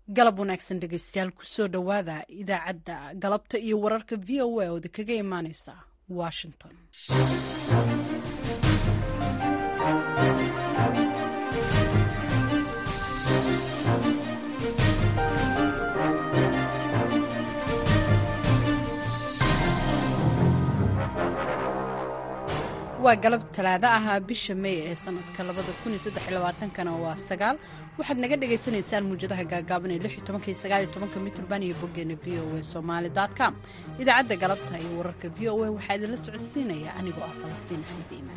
galab wanaagsan dhegeystayaal kusoo dhowaada idaacadda galabta iyo wararka v o a ooda kaga imaaneysa washington waa galab talaado ah bisha mey ee sanadka kana waa sagaal waxaad naga dhagaysanaysaan muujadaha gaagaaban ee mitrbaan iyo boggeena v o a somaali com idaacadda galabta iyo wararka v o a waxaa idinla socodsiinaya anigoo ah falastiin axmed iimaan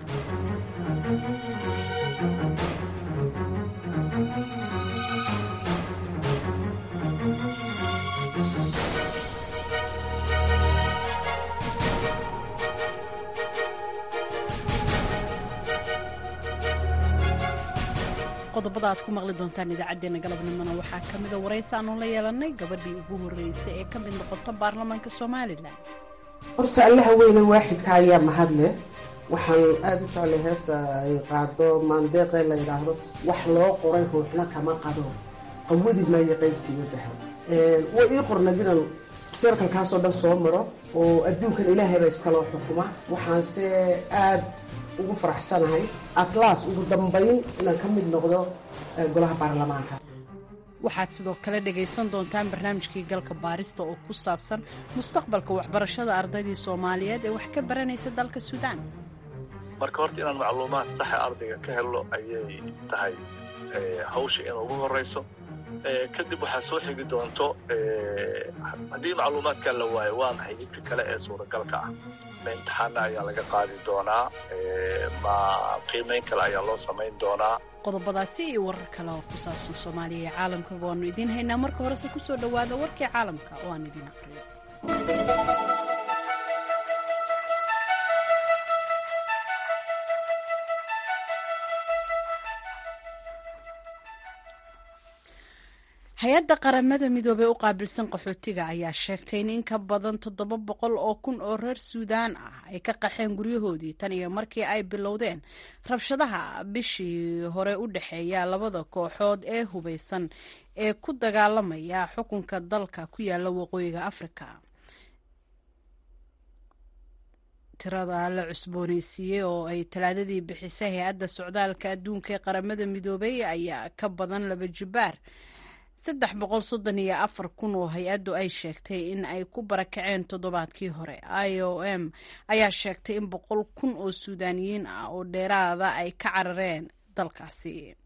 qodobada aad ku maqli doontaan idaacaddeenna galabnimona waxaa ka mida waraysi aanu la yeelanay gabadhii ugu horreysay ee ka mid noqota baarlamaanka somalilan horta allaha weyne waaxidka ayaa mahad leh waxaan aada u jeclay heesta ay qaado maandeeqee la yidhaahdo wax loo qoray ruuxna kama qado qawadi maayo qaybtiiga baha way ii qornad inaan sarkalkaasoo dhan soo maro oo adduunkan ilaahayba iskaloo xukuma waxaanse aad ugu faraxsanahay atlas ugu dambayn inaan ka mid noqdo golaha baarlamaanka waxaad sidoo kale dhagaysan doontaan barnaamijkii galka baarista oo ku saabsan mustaqbalka waxbarashada ardaydii soomaaliyeed ee wax ka baranaysa dalka suudaan marka horta inaan macluumaad saxa ardayga ka helno ayay tahay hawsha in ugu horayso kadib waxaa soo xigi doonto haddii macluumaadkaa la waayo waa maxay jidka kale ee suuragalka ah ma imtixaana ayaa laga qaadi doonaa ma qiimayn kale ayaa loo samayn doonaa qodobadaasi iyo warar kale oo ku saabsan soomaaliya iyo caalamkaba waanu idiin haynaa marka horese ku soo dhowaada warkii caalamka oo aan idiin aqriyo hay-adda qaramada midoobey u qaabilsan qaxootiga ayaa sheegtay in in ka badan toddoba boqol oo kun oo reer suudaan ah ay ka qaxeen guryahoodii tan iyo markii ay bilowdeen rabshadaha bishii hore u dhexeeya labada kooxood ee hubeysan ee ku dagaalamaya xukunka dalka ku yaala waqooyiga afrika tirada la cusbooneysiiyey oo ay talaadadii bixisay hay-adda socdaalka adduunka ee qaramada midoobey ayaa ka badan laba jibaar saddex boqol soddon iyo afar kun oo hay-addu ay sheegtay in ay ku barakaceen toddobaadkii hore i o m ayaa sheegtay in boqol kun oo suudaaniyiin ah oo dheeraada ay ka carareen dalkaasi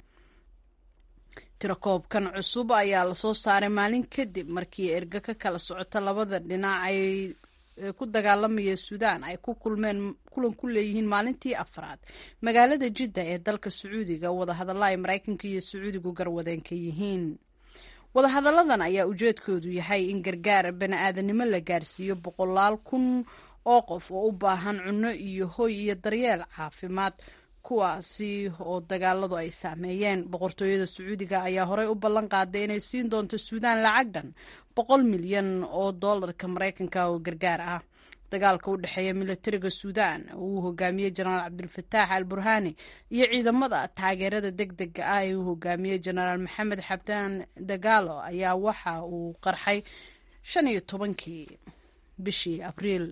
tirakoobkan cusub ayaa lasoo saaray maalin kadib markii erga ka kala socota labada dhinac ay ku dagaalamaya suudaan ay ku kulmeen kulan ku leeyihiin maalintii afraad magaalada jidda ee dalka sacuudiga wadahadalla ay maraykanka iyo sacuudigu garwadeen ka yihiin wadahadalladan ayaa ujeedkoodu yahay in gargaar bani-aadanimo la gaarsiiyo boqolaal kun oo qof oo u baahan cunno iyo hoy iyo daryeel caafimaad kuwaasi oo dagaaladu ay saameeyeen boqortooyada sacuudiga ayaa horey u ballan qaaday inay siin doonto suudaan lacag dhan boqol milyan oo dollarka maraykanka oo gargaar ah dagaalka u dhexeeya militariga suudaan uu hogaamiyey jenaraal cabdulfataax al burhani iyo ciidamada taageerada deg dega ah ee uu hogaamiyey jenaraal maxamed xabdaan dagaalo ayaa waxa uu qarxay shan iyo tobankii bishii abriil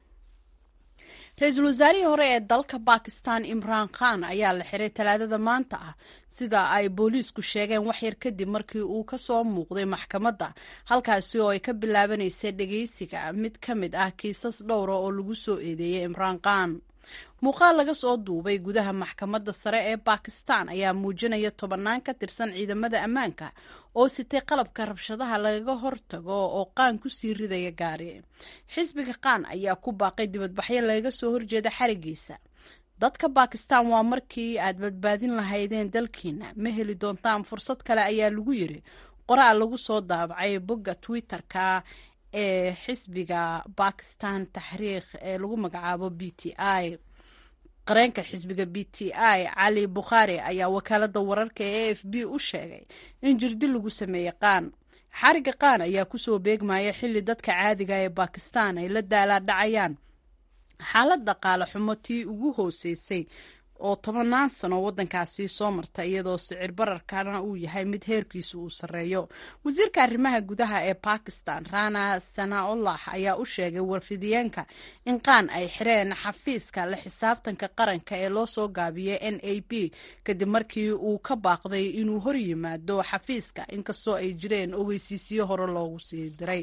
ra-iisul wasaarihii hore ee dalka bakistan imraan khan ayaa la xiray talaadada maanta ah sida ay booliisku sheegeen waxyar kadib markii uu ka soo muuqday maxkamadda halkaasi oo ay ka bilaabanaysay dhegeysiga mid ka mid ah kiisas dhowra oo lagu soo eedeeyey imraan khan muuqaal laga soo duubay gudaha maxkamadda sare ee bakistan ayaa muujinaya tobannaan ka tirsan ciidamada ammaanka oo sitay qalabka rabshadaha lagaga hortago oo qaan ku sii ridaya gaari xisbiga qaan ayaa ku baaqay dibadbaxyo lagaga soo horjeeda xarigiisa dadka bakistan waa markii aad badbaadin lahaydeen dalkiina ma heli doontaan fursad kale ayaa lagu yiri qoraal lagu soo daabacay bogga twitter-ka ee xisbiga bakistan taxriikh ee lagu magacaabo b t i qareenka xisbiga b t i cali bukhaari ayaa wakaalada wararka ee a f b u sheegay in jirdi lagu sameeyey qaan xariga qaan ayaa kusoo beegmaya xilli dadka caadiga ee bakistan ay la daalaa dhacayaan xaalad dhaqaale xumo tii ugu hooseysay oo tobanaan sano waddankaasi soo marta iyadoo sicir bararkana uu yahay mid heerkiisu uu sarreeyo wasiirka arrimaha gudaha ee bakistan rana sanaaullah ayaa u sheegay warfidiyeenka in qaan ay xireen xafiiska la xisaabtanka qaranka ee loo soo gaabiyey n a b kadib markii uu ka baaqday inuu hor yimaado xafiiska inkastoo ay jireen ogeysiisyo hore loogu sii diray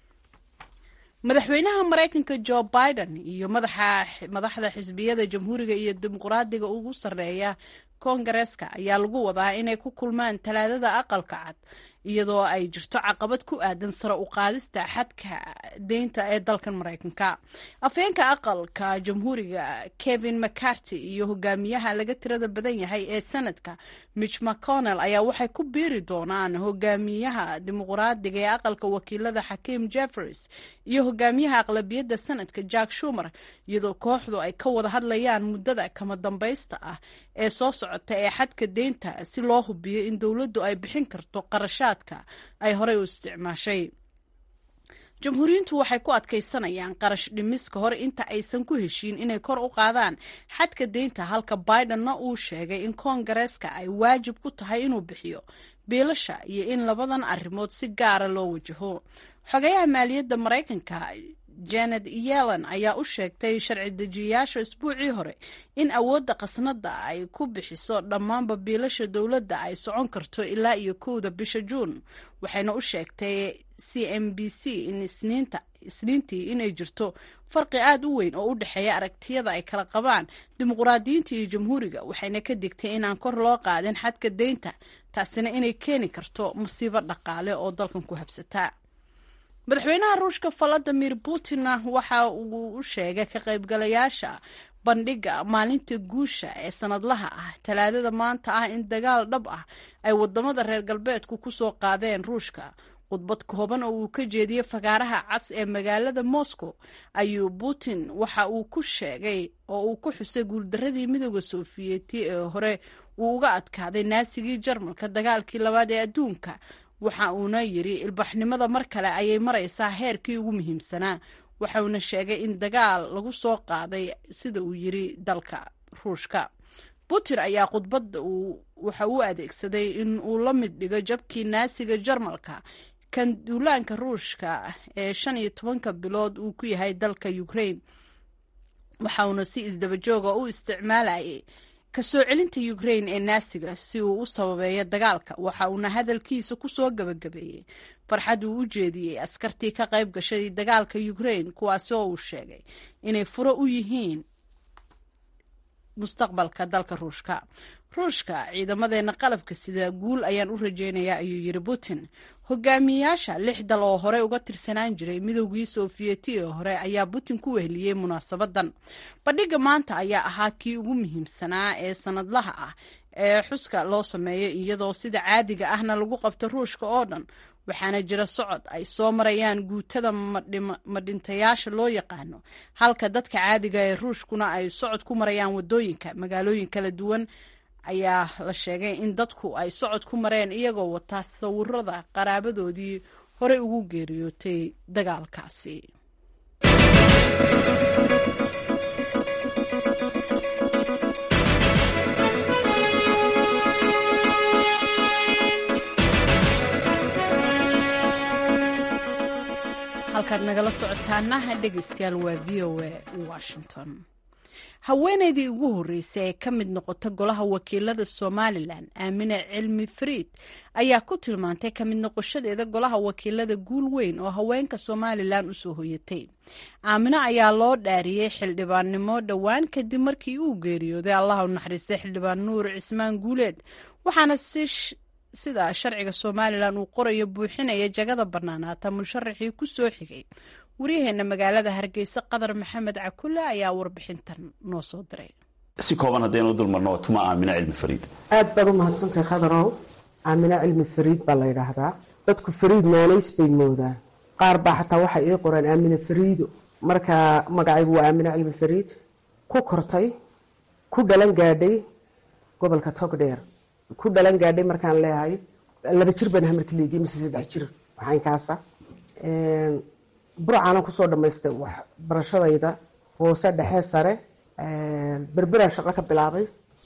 madaxweynaha maraykanka jo biden iyo madaxda xisbiyada jamhuuriga iyo dimuqraadiga ugu sarreeya koongareeska ayaa lagu wadaa inay ku kulmaan talaadada aqalka cad iyadoo ay jirto caqabad ku aadan sare u qaadista xadka deynta ee dalkan maraykanka afheenka aqalka jamhuuriga kevin mccarty iyo hogaamiyaha laga tirada badan yahay ee senadka mitch mcconnell ayaa waxay ku biiri doonaan hogaamiyaha dimuqraadiga ee aqalka wakiilada xakiim jeffers iyo hogaamiyaha aqlabiyadda senadka jack shumer iyadoo kooxdu ay ka wada hadlayaan muddada kama dambaysta ah ee soo socota ee xadka deynta si loo hubiyo in dowladdu ay bixin karto qarashaadka ay horey u isticmaashay jamhuuriyiintu waxay ku adkaysanayaan qarash dhimis ka hor inta aysan ku heshiin inay kor u qaadaan xadka deynta halka bidenna uu sheegay in koongareeska ay waajib ku tahay inuu bixiyo biilasha iyo in labadan arrimood si gaara loo wajaho xogayaha maaliyadda maraykanka janet yellen ayaa u sheegtay sharci dejiyayaasha isbuucii hore in awoodda khasnadda ay ku bixiso dhammaanba biilasha dowladda ay socon karto ilaa iyo kowda bisha juun waxayna u sheegtay c m b c in isniinta isniintii inay jirto farqi aad u weyn oo u dhexeeya aragtiyada ay kala qabaan dimuqraadiyiinta iyo jamhuuriga waxayna ka digtay inaan kor loo qaadin xadka deynta taasina inay keeni karto masiibo dhaqaale oo dalkan ku habsataa madaxweynaha ruushka valadimir putinna waxa uu u sheegay ka qaybgalayaasha bandhiga maalinta guusha ee sanadlaha ah talaadada maanta ah in dagaal dhab ah ay wadamada reer galbeedku ku soo qaadeen ruushka khudbad kooban oo uu ka jeediyey fagaaraha cas ee magaalada moscow ayuu putin waxa uu ku sheegay oo uu ku xusay guuldaradii midooda sofiyeeti ee hore uu uga adkaaday naasigii jarmalka dagaalkii labaad ee adduunka waxa uuna yidri ilbaxnimada mar kale ayay maraysaa heerkii ugu muhiimsanaa waxauna sheegay in dagaal lagu soo qaaday sida uu yiri dalka ruushka putin ayaa khudbadda waxa uu adeegsaday in uu la mid dhigo jabkii naasiga jarmalka kan duulaanka ruushka ee shan iyo tobanka bilood uu ku yahay dalka ukraine waxauna si isdabajooga u isticmaalayay kasoo celinta ukraine ee naasiga si uu u sababeeyo dagaalka waxa uuna hadalkiisa ku soo gabagabeeyey farxad uu u jeediyey askartii ka qayb gashay dagaalka ukraine kuwaasi oo uu sheegay inay furo u yihiin mustaqbalka dalka ruushka ruushka ciidamadeena qalabka sida guul ayaan u rajeynayaa ayuu yiri putin hogaamiyayaasha lix dal oo hore uga tirsanaan jiray midoogii sofiyeeti ee hore ayaa putin ku weheliyey munaasabadan bandhiga maanta ayaa ahaa kii ugu muhiimsanaa ee sanadlaha ah ee xuska loo sameeyo iyadoo sida caadiga ahna lagu qabto ruushka oo dhan waxaana jira socod ay soo marayaan guutada madhintayaasha loo yaqaano halka dadka caadiga ee ruushkuna ay socod ku marayaan wadooyinka magaalooyin kala duwan ayaa la sheegay in dadku ay socod ku mareen iyagoo wata sawirada qaraabadoodii horey ugu geeriyootay dagaalkaasi halkaad nagala socotaana dhegeystayaal waa v o a washington haweeneydii ugu horreysay ee ka mid noqota golaha wakiilada somalilan aamine cilmi fariid ayaa ku tilmaantay ka mid noqoshadeeda golaha wakiilada guul weyn oo haweenka somalilan usoo hoyatay aamine ayaa loo dhaariyey xildhibaannimo dhowaan kadib markii uu geeriyooday allah u naxariistay xildhibaan nuur cismaan guuleed waxaana si sida sharciga somalilan uu qorayo buuxinaya jagada bannaanaata musharaxii ku soo xigay waryaheena magaalada hargeysa qadar maxamed cakule ayaa warbixintan noo soo diray si kooban haddaynu dulmarno tuma aamina cilmi fariid aad baad u mahadsantahay khadarow aamina cilmi fariid baa la yidhaahdaa dadku fariid maanays bay moodaan qaar baa xataa waxay ii qoreen aamina fariido marka magacaygu waa aamina cilmi fariid ku kortay ku dhalan gaadhay gobolka togdheer ku dhalan gaadhay markaan leeyahay laba jir baan hamarka leegiyay mise saddex jir waxaynkaasa burcaanan kusoo dhamaystay waxbarashadayda hoose dhexe sare berberaan shaqo ka bilaabay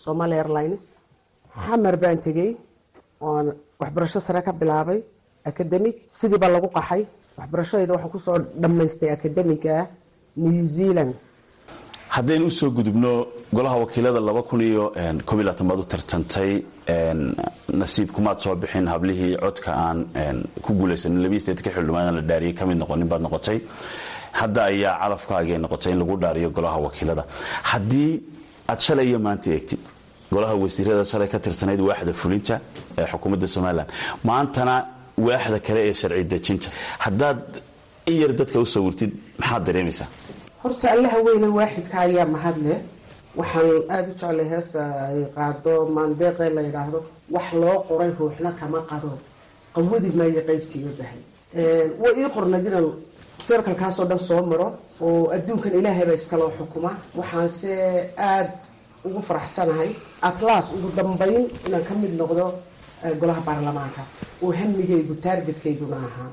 somalia airlines xamar baan tegey oon waxbarasho sare ka bilaabay academic sidii baa lagu qaxay waxbarashadayda waxaan kusoo dhammaystay academiga new zealand haddaynu usoo gudubno golaha wakiilada laba kun iyo koob iyo labaatan baad u tartantay nasiib kumaad soo bixin hablihii codka aan ku guulaysanin labiyi sideetanka xildhibaan la dhaariyay ka mid noqonin baad noqotay hadda ayaa calafkaagay noqotay in lagu dhaariyo golaha wakiilada haddii aad shalay iyo maanta eegtid golaha wasiirada shalay ka tirsanayd waaxda fulinta ee xukuumadda somalilan maantana waaxda kale ee sharci dejinta haddaad in yar dadka u sawirtid maxaad dareemaysaa horta allaha weyne waaxidka ayaa mahadle waxaan aada u jeclay heesta ay qaado maandeeqee la yidhaahdo wax loo qoray ruuxna kama qado qawadi maayo qaybtiiga bahay way ii qornayd inaan sarkalkaasoo dhan soo maro oo adduunkan ilaahay baa iskaloo xukuma waxaanse aada ugu faraxsanahay atlas ugu dambayn inaan ka mid noqdo golaha baarlamaanka oo hamigaygu taargetkaygu ahaa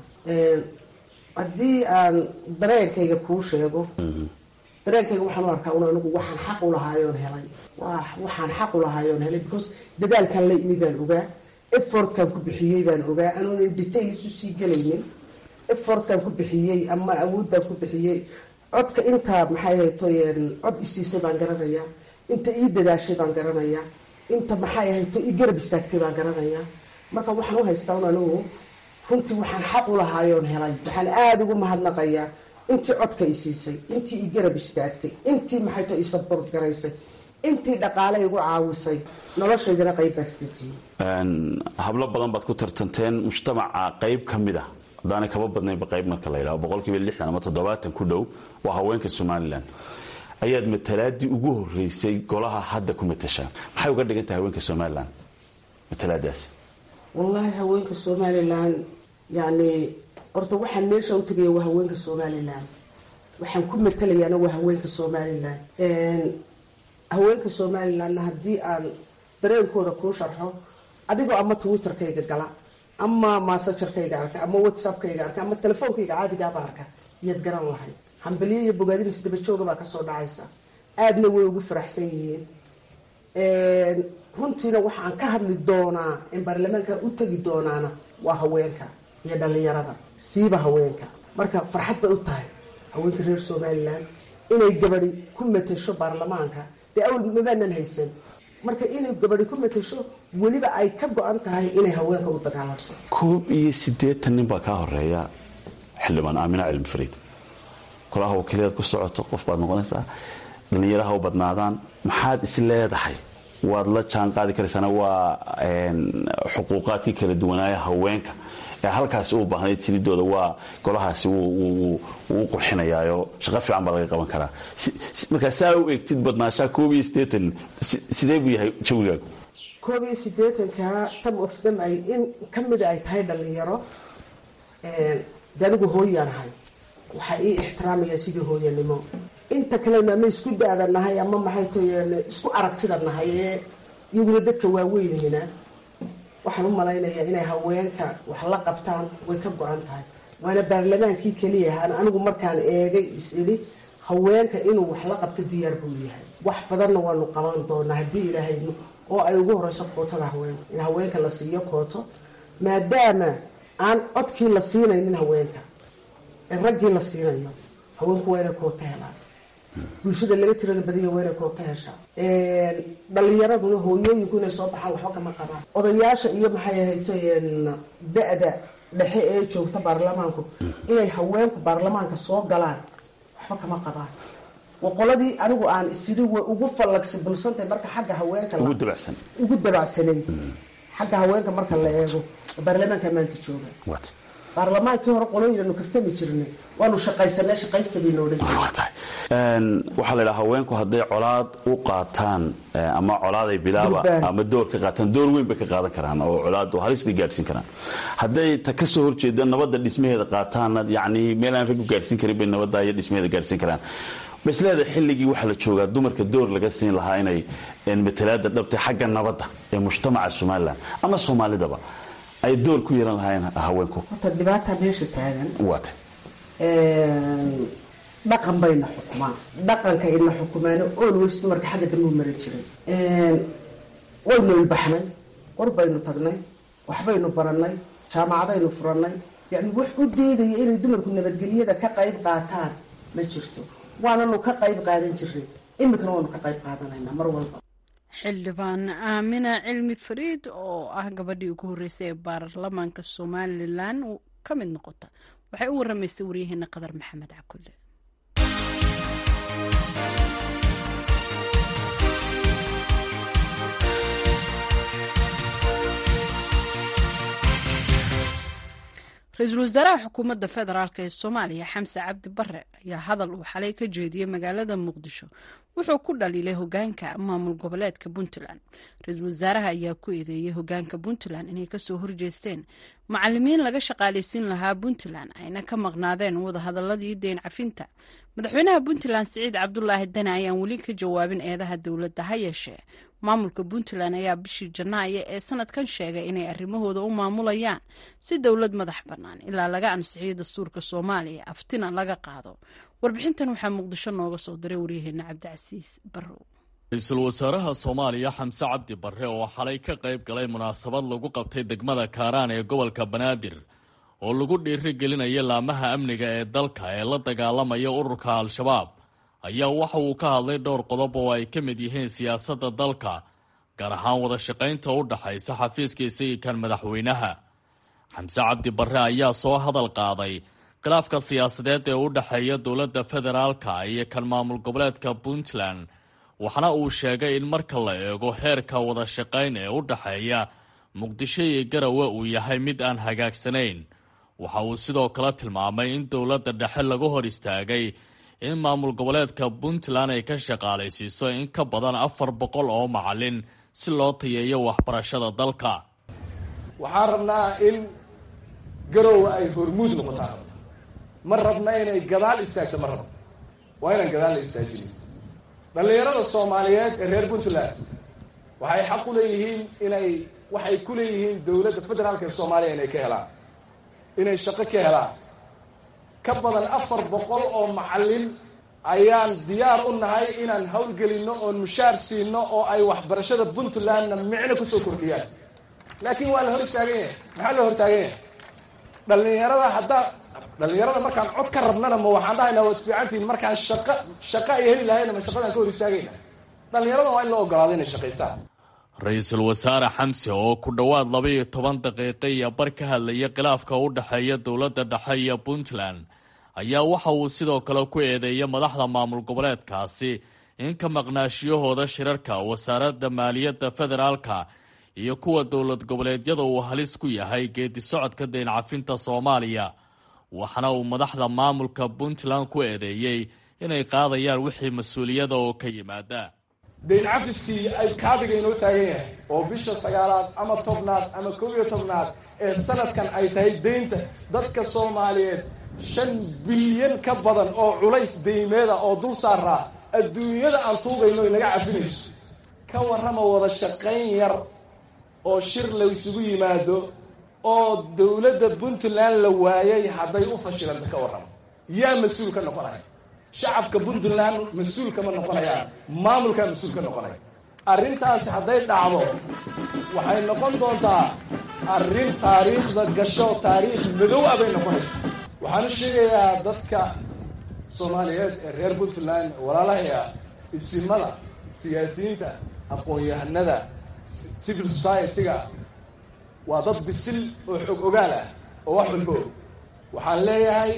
haddii aan dareenkayga kuu sheego dareenkayga waxaan u arkaa un anigu waxaan xaq u lahaayoon helay waxaan xaq u lahaayoon helay because dadaalkan la imi baan ogaa effortkan ku bixiyey baan ogaa anuunan details usii gelaynin effortkan ku bixiyey ama awooddan ku bixiyey codka intaa maxay hayto cod isiisay baan garanayaa inta ii dadaashay baan garanayaa inta maxay hayto ii garab istaagtay baan garanayaa marka waxaan u haystaa un anigu runtii waxaan xaq u lahaayoon helay waxaan aada ugu mahadnaqayaa intii codka i siisay intii i garab istaagtay intii maxayto i sabort garaysay intii dhaqaale igu caawisay noloshaydana qayb baad katii hablo badan baad ku tartanteen mujtamaca qayb ka mid a haddaanay kaba badnaynba qayb marka la yidhaho boqolkiiba lixdan ama toddobaatan ku dhow waa haweenka somalilan ayaad matalaadii ugu horeysay golaha hadda ku matashaa maxay uga dhigan tahay haweenka somalilan matalaadaasi wallaahi haweenka somalilan yacni horta waxaan meesha u tegaya waa haweenka somalilan waxaan ku matalayaana waa haweenka somalilan haweenka somalilanna haddii aan dareenkooda kuu sharxo adigoo ama twitterkayga gala ama massagerkayga arka ama whatsappkayga arka ama telefoonkayga caadigaaba arka iyaad garan lahayd hambaliyo iyo bogaadin isdabajooga baa kasoo dhacaysa aadna way ugu faraxsan yihiin runtiina waxaan ka hadli doonaa in baarlamaanka u tegi doonaana waa haweenka iyo dhalinyarada siiba haweenka marka farxad bay u tahay haweenka reer somalilan inay gabadi ku matasho baarlamaanka dee awal mabaanan haysan marka inay gabadi ku matasho weliba ay ka go-an tahay inay haweenka u dagaalanto koob iyo siddeetan nin baa kaa horeeya xildhibaan aamina cilmi fariid golaha wakiilayaad ku socoto qof baad noqonaysaa dhallinyaraha u badnaadaan maxaad is leedahay waad la jaan qaadi karaysaana waa xuquuqaadkii kala duwanaaya haweenka ee halkaasi u baahnayd jiridooda waa golahaasi wuu u qurxinayaayo shaqo fiican baa laga qaban karaa markaa saa u eegtid badnaashaa koob iyo siddeetan sidee buu yahay jawigaagu koob iyo siddeetanka some of them ay in ka mida ay tahay dhalinyaro de anigu hooyaan ahay waxaa ii ixtiraamaya sidii hooyanimo inta kalena ama isku da-da nahay ama maxay tayen isku aragtida nahay ee iyaguna dadka waaweynina waxaan u malaynayaa inay haweenka wax la qabtaan way ka go-an tahay waana baarlamaankii keliyahaan anigu markaan eegay is idhi haweenka inuu wax la qabto diyaar buu yahay wax badanna waanu qaban doonaa haddii ilaahay oo ay ugu horeyso kootada haweenka in haweenka la siiyo kooto maadaama aan codkii la siinaynin haweenka ee raggii la siinayo haweenku waa inay kooto helaan bulshada laga tirada badanya waa inay kooto heshaa dhalinyaraduna hooyooyinku inay soo baxaan waxba kama qabaan odayaasha iyo maxay ahayto da-da dhexe ee joogta baarlamaanku inay haweenku baarlamaanka soo galaan waxba kama qabaan waa qoladii anigu aan isiri way ugu fallagsibilsantahay marka xagga haweenka ugu dabacsan ugu dabacsanay xagga haweenka marka la eego baarlamaanka maanta jooga baarlamaankii hore qolooyinanu kaftami jirnay waanu shaqaysanay shaqaysta bay noodhan waxaa la ydhaha haweenku hadday colaad u qaataan ama colaaday bilaaba ama door ka qaataan door weyn bay ka qaadan karaan oo colaad halis bay gaadhsiin karaan hadday ta ka soo horjeeda nabadda dhismaheeda qaataanna yacni meel aan rag u gaadhsiin karin bay nabadda iyo dhismaheeda gaadhsiin karaan basleeda xilligii waxaa la joogaa dumarka door laga siin lahaa inay matalaada dhabtay xagga nabadda ee mujtamaca somalilan ama soomaalidaba ay door ku yeelan lahaayeen haweenku horta dhibaata meesha taagan waata dhaqan bayna xukumaan dhaqanka ina xukumaano always dumarka xagga dambe u maran jiray waynu ilbaxnay qor baynu tagnay waxbaynu barannay jaamacadaynu furannay yacni wax u diidaya inay dumarku nabadgelyada ka qayb qaataan ma jirto waananu ka qayb qaadan jiray iminkana waanu ka qayb qaadanaynaa mar walba xildhibaan aamina cilmi fariid oo ah gabadhii ugu horreysay ee baarlamaanka somalilan ka mid noqota waxay u waramaysay waryaheena qadar maxamed cakulle ra-iisul wasaaraha xukuumadda federaalk ee soomaaliya xamse cabdi bare ayaa hadal uu xalay ka jeediyey magaalada muqdisho wuxuu ku dhaliilay hogaanka maamul goboleedka puntland ra-iisul wasaaraha ayaa ku eedeeyey hogaanka puntland inay kasoo horjeesteen macalimiin laga shaqaaleysiin lahaa puntland ayna ka maqnaadeen wadahadaladii deyn cafinta madaxweynaha puntland siciid cabdulaahi dane ayaan weli ka jawaabin eedaha dowladda ha yeeshee maamulka puntland ayaa bishii janaayo ee sanadkan sheegay inay arrimahooda u maamulayaan si dowlad madax bannaan ilaa laga ansixiyo dastuurka soomaaliya aftina laga qaado warbixintan waxaa muqdisho nooga soo diray waryaheena cabdicasiis barrow ra-iisul wasaaraha soomaaliya xamse cabdi barre oo xalay ka qayb galay munaasabad lagu qabtay degmada kaaraan ee gobolka banaadir oo lagu dhiiri gelinaya laamaha amniga ee dalka ee la dagaalamaya ururka al-shabaab ayaa waxa uu ka hadlay dhowr qodob oo ay ka mid yihiin siyaasadda dalka gaar ahaan wada shaqaynta u dhaxaysa xafiiskiisa iyo kan madaxweynaha xamse cabdi barre ayaa soo hadal qaaday khilaafka siyaasadeed ee u dhexeeya dowladda federaalka iyo kan maamul goboleedka puntland waxaana uu sheegay in marka la eego heerka wada shaqayn ee u dhexeeya muqdisho iyo garawe uu yahay mid aan hagaagsanayn waxa uu sidoo kale tilmaamay in dowladda dhexe lagu hor istaagay in maamul goboleedka puntland ay ka shaqaalaysiiso in ka badan afar boqol oo macalin si loo tayeeyo waxbarashada dalka waxaan rabnaa in garowe ay hormuud noqotaan ma rabna inay gadaal istaagto ma rabno waa inaan gadaal la istaajinin dhallinyarada soomaaliyeed ee reer puntland waxay xaq u leeyihiin inay waxay ku leeyihiin dowladda federaalka ee soomaaliya inay ka helaan inay shaqo ka helaan ka badan afar boqol oo macallin ayaan diyaar u nahay inaan howlgelinno oon mushaar siino oo ay waxbarashada puntlandna micno kusoo kordhiyaan laakiin waa la hor istaagan yahay maxaa la hortaagan yahay dhallinyarada haddaa dhallinyarada markaan cod ka rabnana ma waxaan dhahaynaa waad fiicantihiin markaan shaqa shaqa ay heli lahayna ma shaqadaan ka hor istaagayna dhallinyarada waa in la ogolaado inay shaqaystaan ra-iisul wasaare xamse oo ku dhowaad laba iyo toban daqiiqo iyo bar ka hadlaya khilaafka u dhexeeya dowladda dhexe iyo puntland ayaa waxa uu sidoo kale ku eedeeyay madaxda maamul goboleedkaasi in ka maqnaashiyahooda shirarka wasaaradda maaliyadda federaalka iyo kuwa dowlad goboleedyada uu halis ku yahay geedi socodka deyn cafinta soomaaliya waxaana uu madaxda maamulka puntland ku eedeeyey inay qaadayaan wixii mas-uuliyada oo ka yimaada dayn cafiskii ay kaabiga inoo taagan yahay oo bisha sagaalaad ama tobnaad ama kow iyo tobnaad ee sanadkan ay tahay deynta dadka soomaaliyeed shan bilyan ka badan oo culays deymeeda oo dul saaraa adduunyada aan tuugayno inaga cafinayso ka warrama wada shaqayn yar oo shir la isugu yimaado oo dowladda puntland la waayay hadday u fashilanta ka warrama yaa mas-uul ka noqonaya shacabka puntland mas-uul kama noqonayaan maamulkaa mas-uul ka noqonaya arrintaasi hadday dhacdo waxay noqon doontaa arrin taariikhda gasho taariikh madow ah bay noqonaysa waxaan u sheegayaa dadka soomaaliyeed ee reer puntland walaalahaya isimada siyaasiyiinta aqoon-yahanada civil society-ga waa dad bisil oo xog ogaal ah oo wax walba og waxaan leeyahay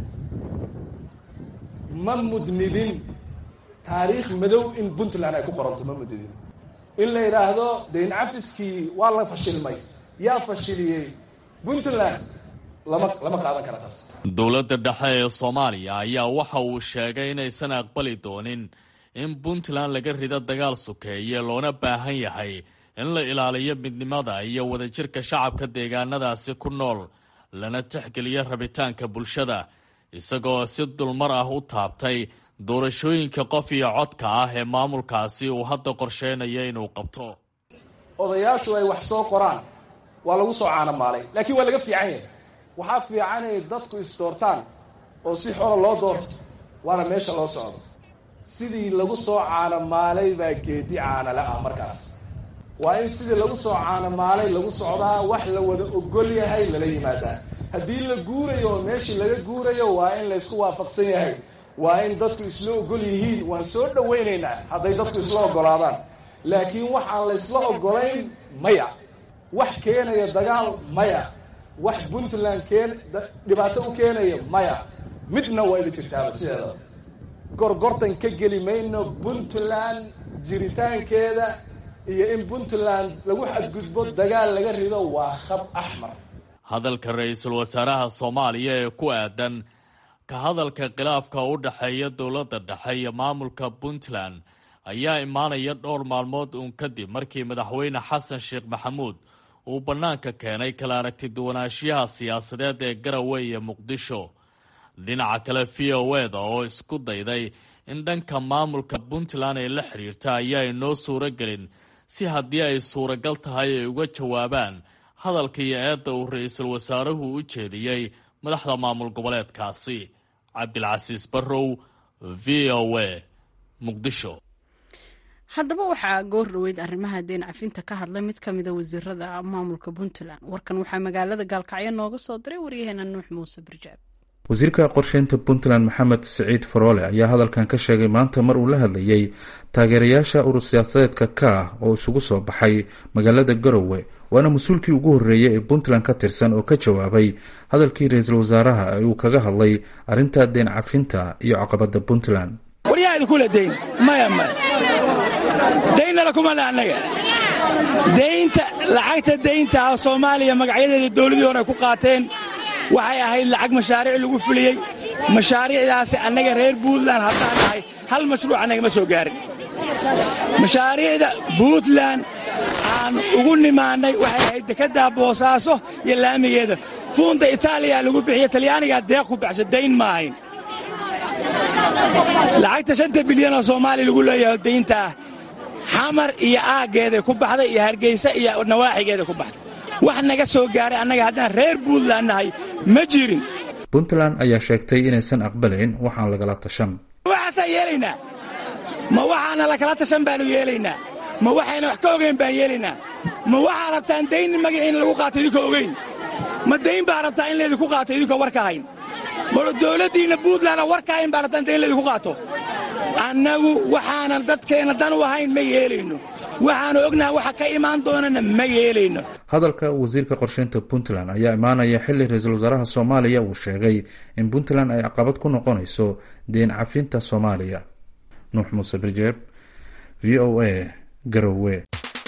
ma mudnidin taariikh madow in puntland ay ku qoranto ma mudnidin in la yidhaahdo dayn cafiskii waa la fashilmay yaa fashiliyey puntland lama lama qaadan kara taas dowladda dhexe ee soomaaliya ayaa waxa uu sheegay inaysan aqbali doonin in puntland laga rido dagaal sokeeye loona baahan yahay in la ilaaliyo midnimada iyo wadajirka shacabka deegaanadaasi ku nool lana tixgeliyo rabitaanka bulshada isagoo si dulmar ah u taabtay doorashooyinka qof iyo codka ah ee maamulkaasi uu hadda qorsheynayo inuu qabto odayaashu ay wax soo qoraan waa lagu soo caanamaalay laakiin waa laga fiican yahay waxaa fiican inay dadku isdoortaan oo si xola loo doorto waana meesha loo socdo sidii lagu soo caanamaalay baa geedi caanale ah markaas waa in sidii lagu soo caanamaalay lagu socdaa wax la wada ogol yahay lala yimaadaa haddii la guurayo oo meeshii laga guurayo waa in laysku waafaqsan yahay waa in dadku isla ogol yihiin waan soo dhawaynaynaa hadday dadku isla ogolaadaan laakiin wax aan laysla ogolayn maya wax keenaya dagaal maya wax puntland keen dhibaato u keenaya maya midna waa ida jirtaaba sideeda gorgortan ka geli mayno puntland jiritaankeeda iyo in puntland lagu xadgudbo dagaal laga rido waa khab axmar hadalka ra-iisul wasaaraha soomaaliya ee ku aadan ka hadalka khilaafka u dhexeeya dowladda dhexe iyo maamulka puntland ayaa imaanaya dhowr maalmood uun kadib markii madaxweyne xasan sheekh maxamuud uu bannaanka keenay kala aragti duwanaanshiyaha siyaasadeed ee garowe iyo muqdisho dhinaca kale v o eda oo isku dayday in dhanka maamulka puntland ay la xiriirta ayaa inoo suuro gelin si haddii ay suuragal tahay ay uga jawaabaan hadalka iyo eedda uu ra-iisul wasaaruhu u jeediyey madaxda maamul goboleedkaasi cabdilcasiis barrow v o a muqdisho haddaba waxaa goor dhaweyd arrimaha deen cafinta ka hadlay mid ka mida wasiirada maamulka puntland warkan waxaa magaalada gaalkacyo nooga soo diray waryaheena nuux muuse barjaab wasiirka qorsheynta puntland maxamed siciid faroole ayaa hadalkan ka sheegay maanta mar uu la hadlayay taageerayaasha urur siyaasadeedka ka ah oo isugu soo baxay magaalada garowe waana mas-uulkii ugu horreeyay ee puntland ka tirsan oo ka jawaabay hadalkii ra-iisul wasaaraha ee uu kaga hadlay arrinta deen cafinta iyo caqabadda puntland waryaa idinkule dayn maya maya daynnala kuma le annaga daynta lacagta daynta ah soomaaliya magacyadeeda dowladii hore ay ku qaateen waxay ahayd lacag mashaariic lagu fuliyey mashaariicdaasi annaga reer buntland haddaan nahay hal mashruuc annaga ma soo gaarin mashaariicda buntland aan ugu nimaannay waxay ahayd dekeddaa boosaaso iyo laamigeeda fuunda itaaliya lagu bixiya talyaanigaa deeq ku baxsho dayn ma ahayn lacagta shanta bilyanoo soomaaliya lagu leeyahay daynta ah xamar iyo aaggeeday ku baxday iyo hargaysa iyo nawaaxigeeday ku baxday wax naga soo gaaray annaga haddaan reer buntland nahay ma jirin puntland ayaa sheegtay inaysan aqbalayn waxaan lagala tashan waxaasaan yeelaynaa ma waxaana lakala tashan baannu yeelaynaa ma waxayna wax ka ogayn baan yeelaynaa ma waxaa rabtaan dayn magaciina lagu qaato idinkoo ogayn ma dayn baa rabtaa in laydinku qaato idinkoo warka hayn ma dowladdiinna buntlandna warka hayn baa rabtaan dayn laydinku qaato annagu waxaanan dadkeenna dan u ahayn ma yeelayno waxaanu ognaha waxa ka imaan doonana ma yeelayno hadalka wasiirka qorsheynta puntland ayaa imaanaya xilli ra-iisul wasaaraha soomaaliya uu sheegay in puntland ay caqabad ku noqonayso deen cafinta soomaaliya nuux muuse birjeeb v o a garowe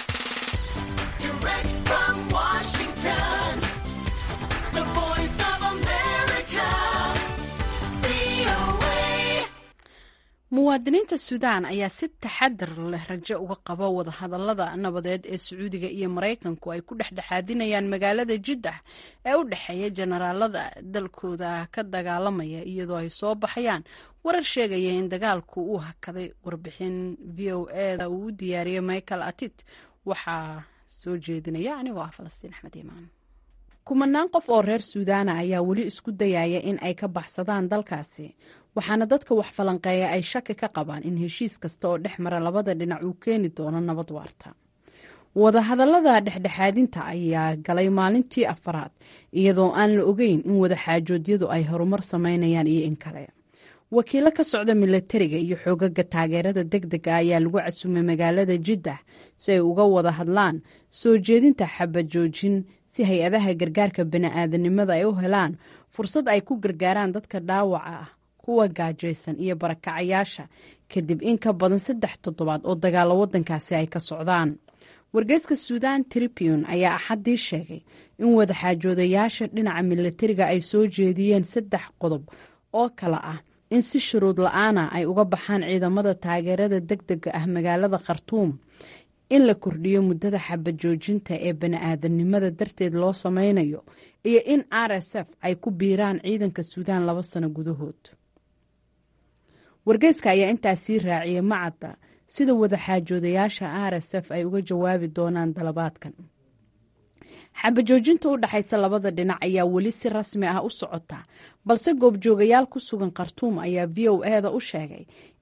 muwaadiniinta suudaan ayaa si taxadar leh rajo uga qaba wadahadalada nabadeed ee sacuudiga iyo maraykanku ay ku dhexdhexaadinayaan magaalada jiddah ee u dhexeeya jenaraalada dalkooda ka dagaalamaya iyadoo ay soo baxayaan warar sheegaya in dagaalku uu hakaday warbixin v o eda uu u diyaariyey michael atit waxaa soo jeedinaya anigoo ah falastiin axmed iimaan kumanaan qof oo reer suudaana ayaa weli isku dayaya in ay ka baxsadaan dalkaasi waxaana dadka wax falanqeeya ay shaki ka qabaan in heshiis kasta oo dhex mara labada dhinac uu keeni doono nabad waarta wadahadallada dhexdhexaadinta ayaa galay maalintii afaraad iyadoo aan la ogeyn in wadaxaajoodyadu ay horumar sameynayaan iyo in kale wakiilo ka socda milatariga iyo xoogaga taageerada deg dega ayaa lagu casumay magaalada jiddah si ay uga wada hadlaan soo jeedinta xabajoojin si hay-adaha gargaarka bani-aadanimada ay u helaan fursad ay ku gargaaraan dadka dhaawaca ah kuwa gaajaysan iyo barakacayaasha kadib in ka badan saddex toddobaad oo dagaalo wadankaasi ay ka socdaan wargeyska suudan tribune ayaa axaddii sheegay in wadaxaajoodayaasha dhinaca milatariga ay soo jeediyeen saddex qodob oo kale ah in si shuruud la-aana ay uga baxaan ciidamada taageerada deg dega ah magaalada khartuum in la kordhiyo muddada xabajoojinta ee bani-aadanimada darteed loo sameynayo iyo in r s f ay ku biiraan ciidanka suudaan laba sano gudahood wargeyska ayaa intaas sii raaciyay macadda sida wadaxaajoodayaasha r s f ay uga jawaabi doonaan dalabaadkan xabajoojinta u dhexaysa labada dhinac ayaa weli si rasmi ah u socota balse goobjoogayaal ku sugan khartuum ayaa v o eda u sheegay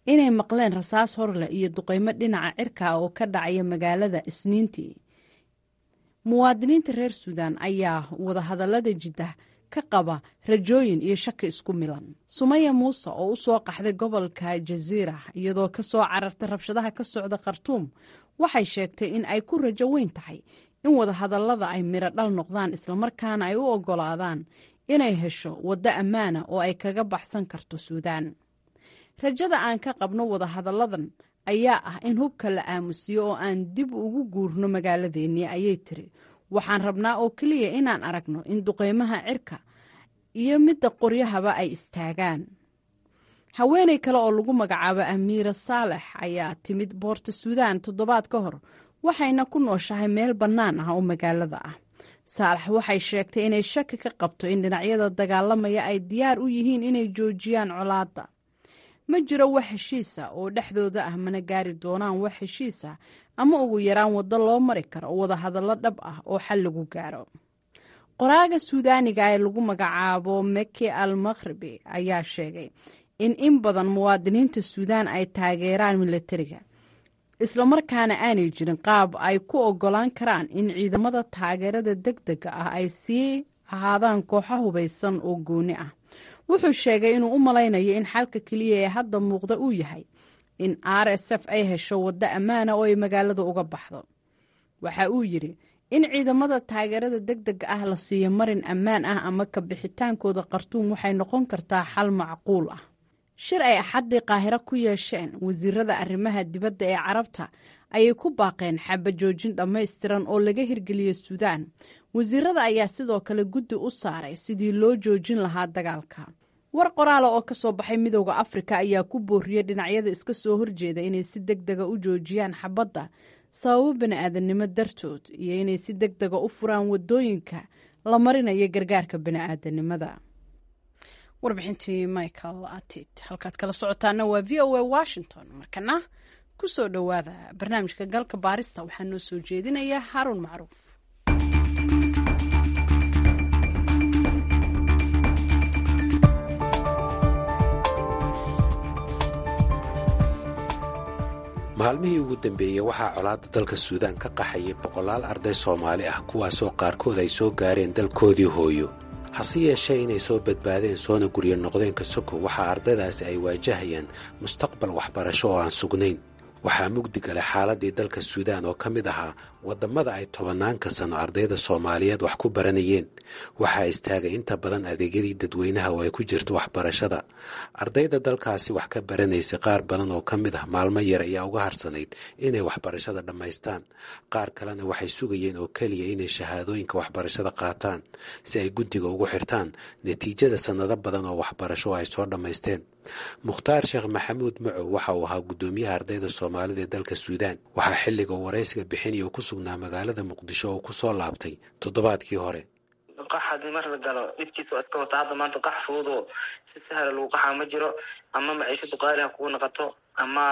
inay maqleen rasaas horleh iyo duqeymo dhinaca cirka ah oo ka dhacaya magaalada isniintii muwaadiniinta reer suudaan ayaa wadahadallada jiddah ka qaba rajooyin iyo shaki isku milan sumaya muuse oo u soo qaxday gobolka jaziira iyadoo ka soo carartay rabshadaha ka socda khartuum waxay sheegtay in ay ku rajo weyn tahay in wadahadallada ay midho dhal noqdaan islamarkaana ay u oggolaadaan inay hesho waddo ammaana oo ay kaga baxsan karto suudaan rajada aan ka qabno wadahadalladan ayaa ah in hubka la aamusiyo oo aan dib ugu guurno magaaladeennii ayay tiri waxaan rabnaa oo keliya inaan aragno in duqeymaha cirka iyo midda qoryahaba ay istaagaan haweenay kale oo lagu magacaabo amiira saalex ayaa timid boorta suudaan toddobaad ka hor waxayna ku nooshahay meel bannaan ah oo magaalada ah saalax waxay sheegtay inay shaki ka qabto in dhinacyada dagaalamaya ay diyaar u yihiin inay joojiyaan colaadda ma jiro wax heshiisa oo dhexdooda ah mana gaari doonaan wax heshiisa ama ugu yaraan waddo loo mari karo wadahadallo dhab ah oo xal lagu gaaro qoraaga suudaaniga ee lagu magacaabo meki al makhribi ayaa sheegay in in badan muwaadiniinta suudaan ay taageeraan milatariga islamarkaana aanay jirin qaab ay ku oggolaan karaan in ciidamada taageerada deg dega ah ay sii ahaadaan kooxo hubaysan oo gooni ah wuxuu sheegay inuu u malaynayo in xalka keliya ee hadda muuqda uu yahay in r s f ay hesho waddo ammaana oo ay magaalada uga baxdo waxa uu yidhi in ciidamada taageerada deg dega ah la siiyo marin ammaan ah ama ka bixitaankooda khartuum waxay noqon kartaa xal macquul ah shir ay axaddii qaahiro ku yeesheen wasiirada arrimaha dibadda ee carabta ayay ku baaqeen xabajoojin dhammaystiran oo laga hirgeliyo suudaan wasiirada ayaa sidoo kale guddi u saaray sidii loo joojin lahaa dagaalka war qoraala oo ka soo baxay midooda afrika ayaa ku booriyey dhinacyada iska soo horjeeda inay si deg dega u joojiyaan xabadda sababo bani-aadamnimo dartood iyo inay si deg dega u furaan wadooyinka la marinayo gargaarka bani-aadanimada warbixintii michael atit halkaad kala socotaana waa v o a washington markana ku soo dhowaada barnaamijka galka baarista waxaa noo soo jeedinaya haruun macruuf maalmihii ugu dambeeyey waxaa colaadda dalka suudaan ka qaxayay boqolaal arday soomaali ah kuwaasoo qaarkood ay soo gaareen dalkoodii hooyo hase yeeshee inay soo badbaadeen soona guryo noqdeen kasoko waxaa ardaydaasi ay waajahayaan mustaqbal waxbarasho oo aan sugnayn waxaa mugdi galay xaaladii dalka suudaan oo ka mid ahaa waddammada ay tobanaanka sano ardayda soomaaliyeed wax ku baranayeen waxaa istaagay inta badan adeegyadii dadweynaha oo ay ku jirto waxbarashada ardayda dalkaasi wax ka baranaysay qaar badan oo ka mid ah maalmo yar ayaa uga harsanayd inay waxbarashada dhammaystaan qaar kalena waxay sugayeen oo keliya inay shahaadooyinka waxbarashada qaataan si ay guddiga ugu xirtaan natiijada sannado badan oo waxbarasho oo ay soo dhammaysteen mukhtaar sheekh maxamuud macow waxa uu ahaa guddoomiyaha ardayda soomaalida ee dalka suudaan waxaa xilliga waraysiga bixinaya uu ku sugnaa magaalada muqdisho oo ku soo laabtay toddobaadkii hore qax haddii mar la galo dhibkiisa waa iska wata hadda maanta qax fududoo si sahla lagu qaxaa ma jiro ama maciishadu qaali ha kugu noqoto ama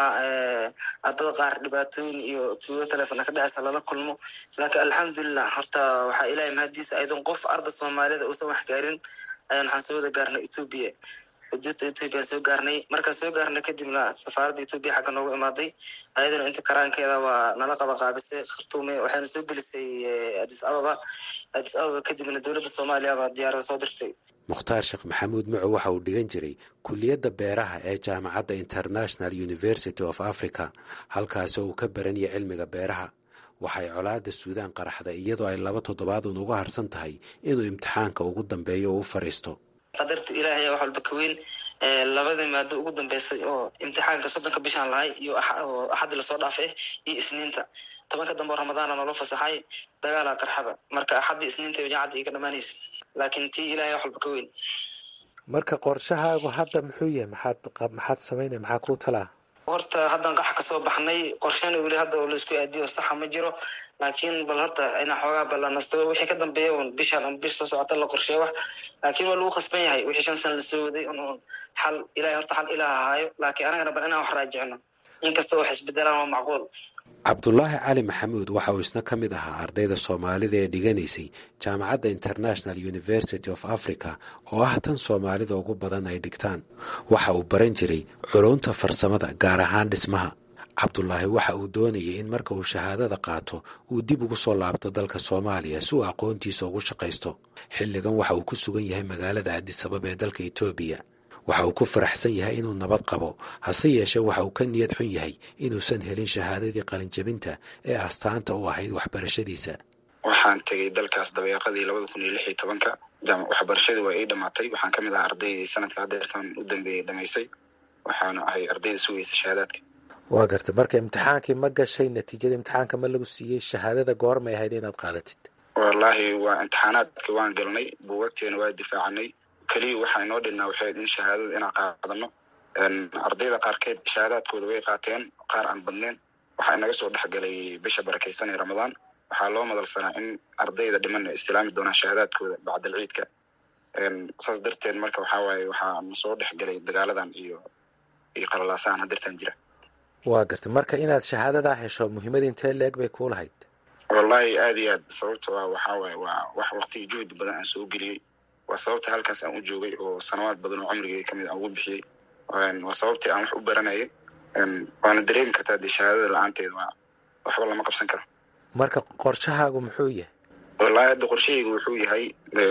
ardada qaar dhibaatooyin iyo tuugo telefona ka dhacaysa lala kulmo laakiin alxamdulilah horta waxaa ilahay mahadiisa aydan qof arda soomaaliyada uusan wax gaarin ayaan waxaan soo wada gaarnay ethoobia xuduudda ethoobiyan soo gaarnay markaan soo gaarnay kadibna safaaradda ethoobiya xagga noogu imaaday ayadana inta karaankeeda waa nala qaba qaabisay khartuume waxayna soo gelisay adis ababa adis ababa kadibna dowladda soomaaliya baa diyaarada soo dirtay mukhtaar sheekh maxamuud macow waxa uu dhigan jiray kuliyadda beeraha ee jaamacadda international university of africa halkaasoo uu ka baranaya cilmiga beeraha waxay colaadda suudaan qaraxday iyadoo ay laba toddobaad un uga harsan tahay inuu imtixaanka ugu dambeeyo oo u fadhiisto qadarta ilaahay wax walba ka weyn labadii maado ugu dambeysay oo imtixaanka soddonka bishaan lahay iyo axadii lasoo dhaafay iyo isniinta tobanka dambe oo ramadaana nolo fasaxay dagaala qarxaba marka axaddii isniinta jaacadda iga dhamaanaysa laakiin tii ilahay wax walba ka weyn marka qorshahaagu hadda muxuu yahay maxaad maxaad samaynaya maxaa kuu talaa horta haddan qax kasoo baxnay qorshana weli hadda oo laisku aadiyo saxa ma jiro laakiin bal horta inaa xoogaa balanasto wixii ka dambeeya un bishaan un bish soo socota la qorsheeya wax laakiin waa lagu khasban yahay wixii shan sana lasoo waday un un xal ilahay horta xal ilaah ahaayo laakiin anagana bal inaan wax raajicno inkasta wax isbedelaan waa macquul cabdulaahi cali maxamuud waxa uu isna ka mid ahaa ardayda soomaalida ee dhiganaysay jaamacadda international university of africa oo ah tan soomaalida ugu badan ay dhigtaan waxa uu baran jiray culunta farsamada gaar ahaan dhismaha cabdulaahi waxa uu doonayay in marka uu shahaadada qaato uu dib ugu soo laabto dalka soomaaliya si uu aqoontiisa ugu shaqaysto xilligan waxa uu ku sugan yahay magaalada addisababa ee dalka etoobiya waxa uu ku faraxsan yahay inuu nabad qabo hase yeeshee waxa uu ka niyad xun yahay inuusan helin shahaadadii qalinjabinta ee astaanta u ahayd waxbarashadiisa waxaan tegey dalkaas dabeeqadii labada kun iyo lix iyo tobanka waxbarashadii waa ii dhammaatay waxaan ka mid ahaa ardaydii sanadka hadeertan u dambeeyey dhamaysay waxaana ahay ardayda sugaysa shahaadaadka waa gartay marka imtixaankii ma gashay natiijada imtixaanka ma lagu siiyey shahaadada goormay ahayd inaad qaadatid wallaahi waa imtixaanaadka waan galnay buugagteena waa difaacanay keliya waxaa inoo dhinnaa waxayd in shahaadada inaan qaadano ardayda qaarkeed shahaadaadkooda way qaateen qaar aan badneen waxaa inaga soo dhexgalay bisha barakaysan ee ramadaan waxaa loo madalsanaa in ardayda dhiman ay istilaami doonaan shahaadaadkooda bacdal ciidka saas darteed marka waxaa waaye waxaa na soo dhexgalay dagaaladan iyo iyo qalalaasahan hadeertan jira waa gartay marka inaad shahaadadaa hesho muhiimada intee leeg bay kuu lahayd wallahi aada iyo aad sababta waa waxaa waaye waa wax waktigii juhdi badan aan soo geliyey waa sababta halkaas aan u joogay oo sanawaad badan oo cumrigay kamid aan ugu bixiyey waa sababtii aan wax u baranayay waana dareemi kartaa dee shahaadada la-aanteed waa waxba lama qabsan karo marka qorshahaagu muxuu yahay wallahi hadda qorshahaygu wuxuu yahay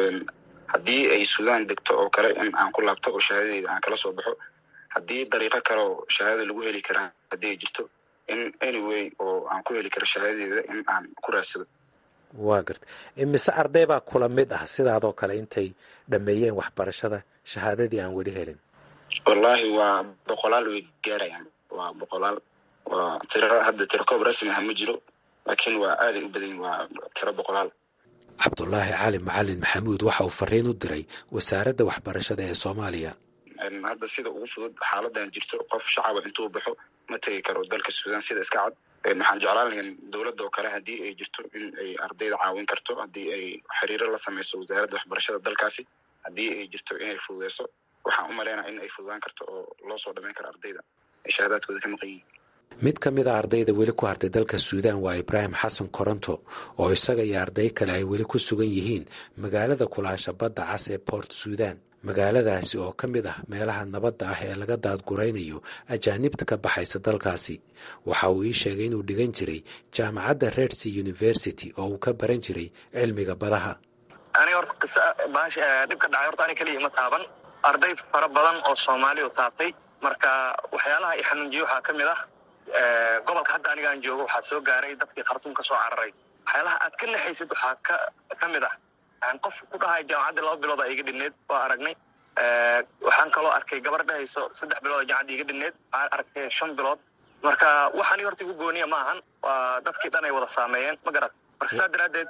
haddii ay suudaan degto oo kale in aan ku laabto oo shahaadadeyda aan kala soo baxo haddii dariiqo kale oo shahaadada lagu heli karaa haddii ay jirto in anyway oo aan ku heli karo shahaadadeeda in aan ku raadsado waa garta imise arday baa kula mid ah sidaadoo kale intay dhameeyeen waxbarashada shahaadadii aan weli helin wallaahi waa boqolaal way gaarayaan waa boqolaal waa tiro hadda tiro koob rasmi ah ma jiro laakiin waa aaday u badan waa tiro boqolaal cabdulaahi cali macalin maxamuud waxa uu fariin u diray wasaaradda waxbarashada ee soomaaliya hadda sida ugu fudud xaaladan jirto qof shacaba intuu baxo ma tegi karo dalka suudaan sida iska cad waxaan jeclaan lahayn dowladda oo kale haddii ay jirto in ay ardayda caawin karto haddii ay xiriiro la sameyso wasaaradda waxbarashada dalkaasi haddii ay jirto inay fududeyso waxaan u maleynaa in ay fududaan karto oo loo soo dhameyn karo ardayda ay shahaadaadkooda ka maqan yihiin mid ka mid a ardayda weli ku hartay dalka suudaan waa ibraahim xasan koronto oo isaga iyo arday kale ay weli ku sugan yihiin magaalada kulaasha badda cas ee port suudaan magaaladaasi oo ka mid ah meelaha nabadda ah ee laga daadguraynayo ajaanibta ka baxaysa dalkaasi waxa uu ii sheegay inuu dhigan jiray jaamacadda redsea university oo uu ka baran jiray cilmiga badaha aniga horta qisa baash dhibka dhacay horta ani keliya ima taaban arday fara badan oo soomaali u taabtay marka waxyaalaha i xanuunjiye waxaa ka mid ah gobolka hadda aniga aan joogo waxaa soo gaaray dadkii khartuum ka soo cararay waxyaalaha aad ka naxaysid waxaa ka ka mid ah qof ku dhahay jaamacaddii laba bilood a iga dhinneed waa aragnay waxaan kaloo arkay gabar dhahayso saddex bilood oo jaamacadda iga dhinneed waxaan arkay shan bilood marka waxani horta igu gooniya ma ahan waa dadkii dhan ay wada saameeyeen ma garat marka saa daraaddeed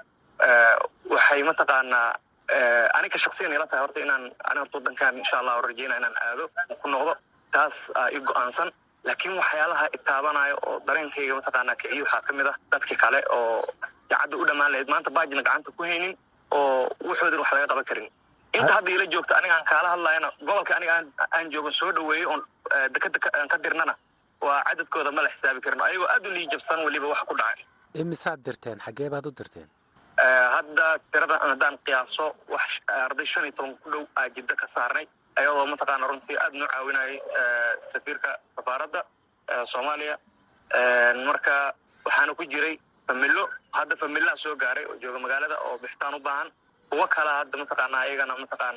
waxay mataqaanaa aniga shaksiyan ila tahay horta inaan ani horta wadankan insha allah rajeyna inaan aado ku noqdo taas i go-aansan laakiin waxyaalaha itaabanayo oo dareenkayga mataqaanaa kiciyo waxaa ka mid ah dadkii kale oo jacadda u dhammaan lahayd maanta baajina gacanta ku haynin oo wuxoodin wax laga qaban karin inta hadda ila joogta aniga aan kaala hadlayana gobolka aniga aan joogan soo dhaweeyey oon dekeda aan ka dirnana waa cadadkooda ma la xisaabi karin ayagoo aad u liijabsan weliba wax ku dhacay imisaad dirteen xaggee baad u dirteen hadda tirada haddaan qiyaaso wax arday shan iyo toban ku dhow aa jiddo ka saarnay ayadoo mataqaana runtii aada noo caawinayay safiirka safaaradda soomaaliya marka waxaana ku jiray familo hadda familaha soo gaaray oo jooga magaalada oo bixitaan u baahan kuwo kala hadda mataqaana ayagana mataqaan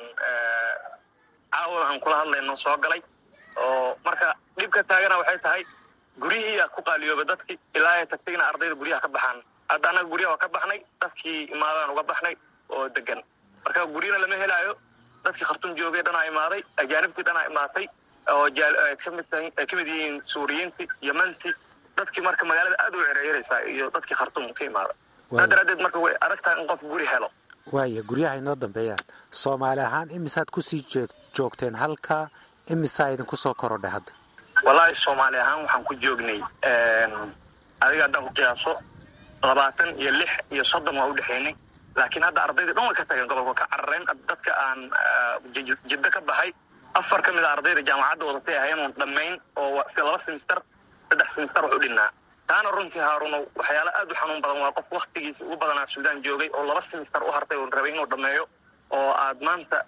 caawa aan kula hadlayno soo galay oo marka dhibka taagana waxay tahay guryihiiyaa ku qaaliyooba dadkii ilaa ay tagtayna ardayda guryaha ka baxaan hadda annaga guryaha waa ka baxnay dadkii imaadaan uga baxnay oo degan marka guryana lama helaayo dadkii khartuum joogay dhanaa imaaday ajaanibtii dhanaa imaatay oo kamid ay kamid yihiin suuriyiintii yemantii dadkii marka magaalada aad u cereereysaa iyo dadkii khartuum ka imaada saa daraadeed marka way adag tahay in qof guri helo waaya guryaha inoo dambeeyaan soomaali ahaan imisaad kusii joogteen halka imisaa idinku soo korodhay hadda wallaahi soomaali ahaan waxaan ku joognay adiga haddaan ku qiyaaso labaatan iyo lix iyo soddon waa u dhexeynay laakiin hadda ardayda dhan way ka tageen gobolka ka carareen dadka aan jiddo ka baxay afar ka mid a ardayda jaamacadda wadatay ahayn oon dhammayn oo sida laba semister saddex semister wax u dhinnaa taana runtii haaruno waxyaala aad u xanuun badan waa qof waktigiisi ugu badanaa suudaan joogay oo laba simister u hartay oo rabay inuu dhameeyo oo aad maanta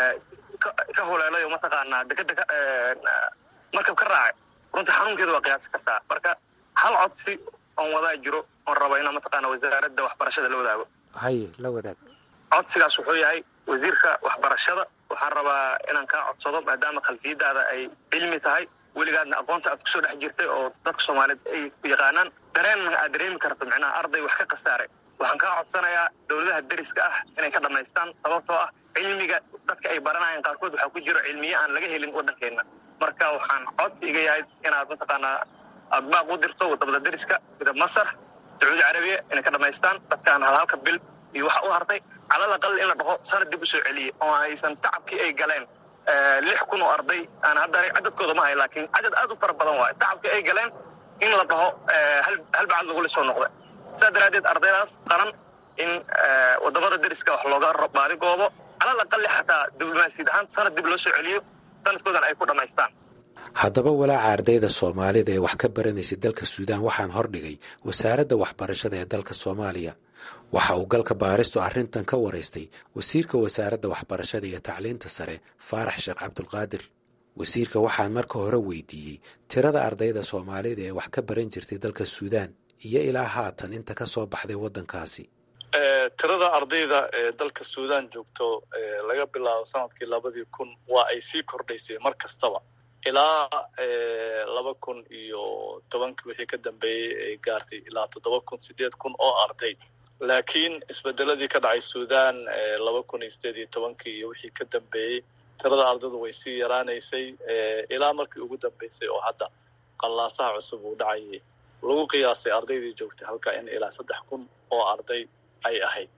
ka holeelay oo mataqaanaa dekeda markab ka raacay runtii xanuunkeeda waa qiyaasi kartaa marka hal codsi oon wadaa jiro oon rabo inaan mataqaana wasaaradda waxbarashada la wadaago haye la wadaag codsigaas wuxuu yahay wasiirka waxbarashada waxaan rabaa inaan kaa codsado maadaama khalfiyadaada ay cilmi tahay weligaadna aqoonta aad kusoo dhex jirtay oo dadka soomaaliyeed ay ku yaqaanaan dareenna aad dareemi karto micnaha arday wax ka khasaaray waxaan kaa codsanayaa dowladaha deriska ah inay ka dhammaystaan sababtoo ah cilmiga dadka ay baranayaan qaarkood waxaa ku jiro cilmiye aan laga helin waddankeenna marka waxaan codsi iga yahay inaad mataqaanaa aad baaq u dirto wadamada deriska sida masar sacuudi carabiya inay ka dhammaystaan dadkaan halhalka bil iyo waxa u hartay calal aqal in la dhaho sanad dib u soo celiye oo aysan tacabkii ay galeen lix kun oo arday aan hadda cadadkooda ma hay laakiin cadad aad u fara badan waayo tacabkii ay galeen in la dhaho hal bacad lagula soo noqda sidaa daraaddeed ardaydaas qaran in wadamada deriska wax looga baadi goobo calal aqali xataa diblomaasiyad ahaan sanad dib loo soo celiyo sanadkoodan ay ku dhammaystaan haddaba walaaca ardayda soomaalida ee wax ka baranaysay dalka suudaan waxaan hordhigay wasaaradda waxbarashada ee dalka soomaaliya waxa uu galka baaristu arrintan ka waraystay wasiirka wasaaradda waxbarashada iyo tacliinta sare faarax sheekh cabdulqaadir wasiirka waxaan marka hore weydiiyey tirada ardayda soomaalida ee wax ka baran jirtay dalka suudaan iyo ilaa haatan inta ka soo baxday waddankaasi tirada ardayda ee dalka suudaan joogto laga bilaabo sanadkii labadii kun waa ay sii kordhaysay mar kastaba ilaa laba kun iyo tobankii wixii ka dambeeyey ay gaartay ilaa toddoba kun sideed kun oo arday laakiin isbedeladii ka dhacay suudaan laba kun iyo sideed iyo tobankii iyo wixii ka dambeeyey tirada ardaydu way sii yaraanaysay ilaa markii ugu dambeysay oo hadda qallaasaha cusub uu dhacayay lagu qiyaasay ardaydii joogtay halka in ilaa saddex kun oo arday ay ahayd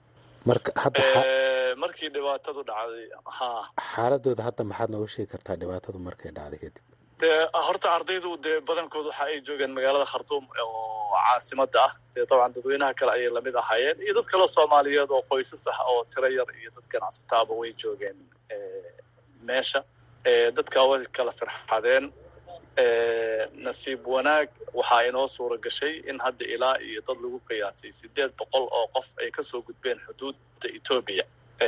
markii dhibaatadu dhacday ha xaaladooda hadda maxaad noogu sheegi kartaa dhibaatadu markay dhacday kadib horta ardaydu dee badankood waxa ay joogeen magaalada khartuum oo caasimada ah dee dabcan dadweynaha kale ayay lamid ahaayeen iyo dad kaleo soomaaliyeed oo qoysas ah oo tiro yar iyo dad ganacsataaba way joogeen meesha dadka way kala firxadeen nasiib wanaag waxaa inoo suura gashay in hadda ilaa iyo dad lagu qiyaasay sideed boqol oo qof ay kasoo gudbeen xuduudda etoobiya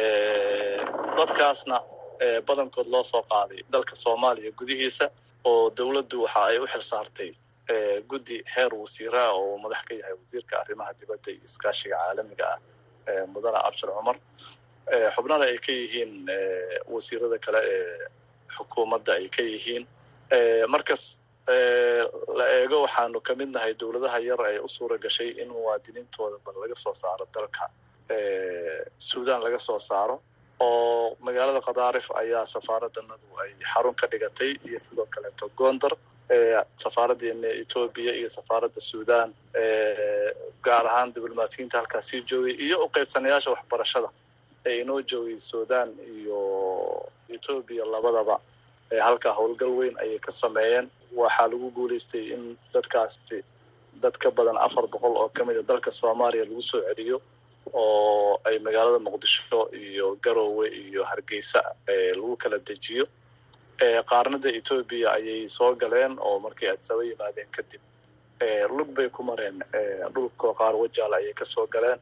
dadkaasna badankood loo soo qaaday dalka soomaaliya gudihiisa oo dowladdu waxa ay u xil saartay guddi heer wasiiraa oo madax ka yahay wasiirka arrimaha dibadda iyo iskaashiga caalamiga ah mudane abshir cumar xubnana ay ka yihiin wasiirada kale ee xukuumadda ay ka yihiin markas la eego waxaanu ka mid nahay dowladaha yar ee u suura gashay in muwaadiniintooda bal laga soo saaro dalka suudaan laga soo saaro oo magaalada khadaarif ayaa safaaraddanadu ay xarun ka dhigatay iyo sidoo kaleeto gondar safaaraddeena etoobiya iyo safaaradda suudaan gaar ahaan diblomaasiyiinta halkaas sii joogay iyo u qaybsanayaasha waxbarashada ee inoo joogay suudaan iyo etoobiya labadaba halkaa howlgal weyn ayay ka sameeyeen waxaa lagu guulaystay in dadkaasi dad ka badan afar boqol oo ka mid a dalka soomaaliya lagu soo celiyo oo ay magaalada muqdisho iyo garoowe iyo hargeysa lagu kala dejiyo qaarnada etoobiya ayay soo galeen oo markay adsaba yimaadeen kadib lug bay ku mareen dhulka qaar wajaal ayay kasoo galeen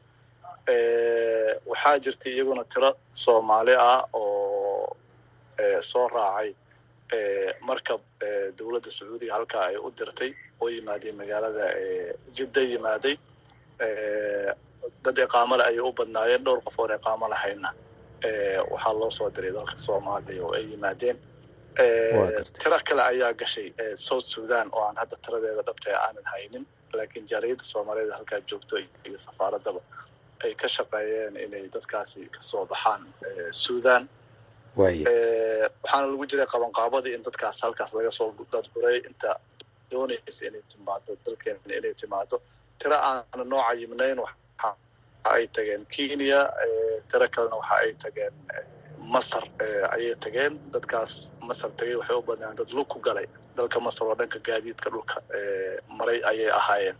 waxaa jirtay iyaguna tiro soomaali ah oo soo raacay markab dowladda sacuudiga halkaa ay u dirtay oo yimaadeen magaalada jidda yimaaday dad iqaamole ayay u badnaayeen dhowr qof oon iqaamo lahayna waxaa loo soo diray dalka soomaaliya oo ay yimaadeen tiro kale ayaa gashay south sudan oo aan hadda tiradeeda dhabtee aanan haynin laakiin jaaliyadda soomaaliyeed halkaa joogto iyo safaaradaba ay ka shaqeeyeen inay dadkaasi kasoo baxaan sudan waxaana lagu jiray qabanqaabadii in dadkaas halkaas laga soo dadguray inta doonaysa inay timaado dalkeena inay timaado tiro aana noo cayimnayn waxa ay tageen kenya tiro kalena waxa ay tageen masar ayay tageen dadkaas masar tagay waxay u badnaan dad lug ku galay dalka masar oo dhanka gaadiidka dhulka maray ayay ahaayeen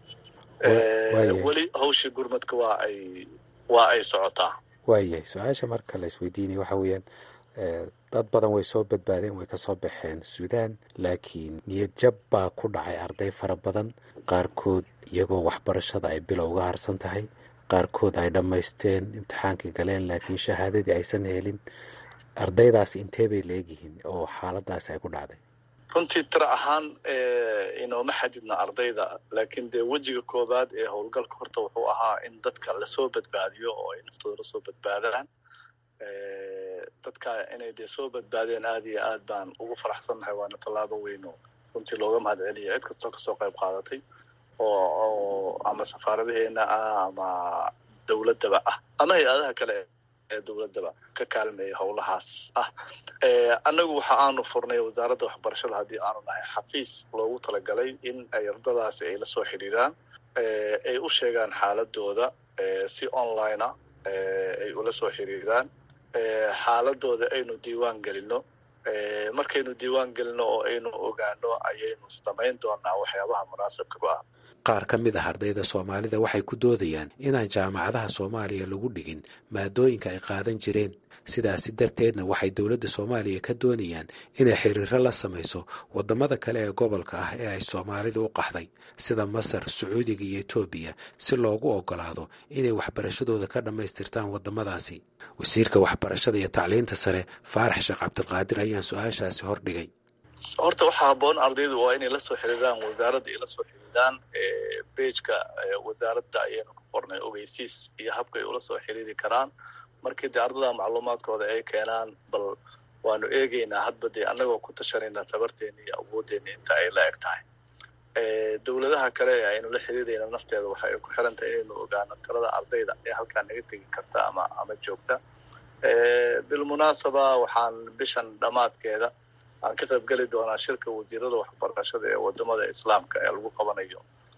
weli hawshii gurmadka waa ay waa ay socotaa waayahay su-aasha marka la isweydiinaya waxa weeyaan dad badan way soo badbaadeen way ka soo baxeen suudaan laakiin niyad jab baa ku dhacay arday fara badan qaarkood iyagoo waxbarashada ay bilow uga harsan tahay qaarkood ay dhammaysteen imtixaankii galeen laakiin shahaadadii aysan helin ardaydaas intee bay leegyihiin oo xaaladaasi ay ku dhacday runtii tira ahaan inooma xadidna ardayda laakiin dee wejiga koowaad ee howlgalka horta wuxuu ahaa in dadka lasoo badbaadiyo oo ay naftooda lasoo badbaadaan dadka inay dee soo badbaadeen aad iyo aad baan ugu faraxsannahay waana tallaabo weyn oo runtii looga mahad celiya cid kastoo kasoo qayb qaadatay oo ama safaaradaheena ah ama dowladdaba ah ama hay-adaha kale ee dowladdaba ka kaalmeeya howlahaas ah annagu waxa aanu furnay wasaaradda waxbarashada haddii aanu nahay xafiis loogu talagalay in ay ardadaasi ay lasoo xidhiiraan ay u sheegaan xaaladooda si online ah ay ula soo xiriiraan xaaladooda aynu diiwaan gelino markaynu diiwaan gelino oo aynu ogaano ayaynu samayn doonaa waxyaabaha munaasabka ku ah qaar ka mid ah ardayda soomaalida waxay ku doodayaan inaan jaamacadaha soomaaliya lagu dhigin maadooyinka ay qaadan jireen sidaasi darteedna waxay dowladda soomaaliya ka doonayaan inay xiriiro la samayso waddamada kale ee gobolka ah ee ay soomaalidu u qaxday sida masar sacuudiga iyo etoobiya si loogu ogolaado inay waxbarashadooda ka dhammaystirtaan waddamadaasi wasiirka waxbarashada iyo tacliinta sare faarax sheekh cabdilqaadir ayaan su-aashaasi hordhigay horta waxaa haboon ardaydu waa inay lasoo xiriiraan wasaaradda ay lasoo xiriiraan bejka wasaaradda ayaynu ku qornay ogeysiis iyo habka ay ula soo xiriiri karaan markii dee ardada macluumaadkooda ay keenaan bal waanu eegeynaa hadba dee annagoo ku tashanayna tabarteena iyo awooddeena inta ay la eg tahay dowladaha kale ee aynu la xiriirayna nafteeda waxa ay ku xiran tahay inaynu ogaano tirada ardayda ee halkaa naga tegi karta ama ama joogta bilmunaasaba waxaan bishan dhammaadkeeda aan ka qayb geli doonaa shirka wasiirada waxbarashada ee wadamada islaamka ee lagu qabanayo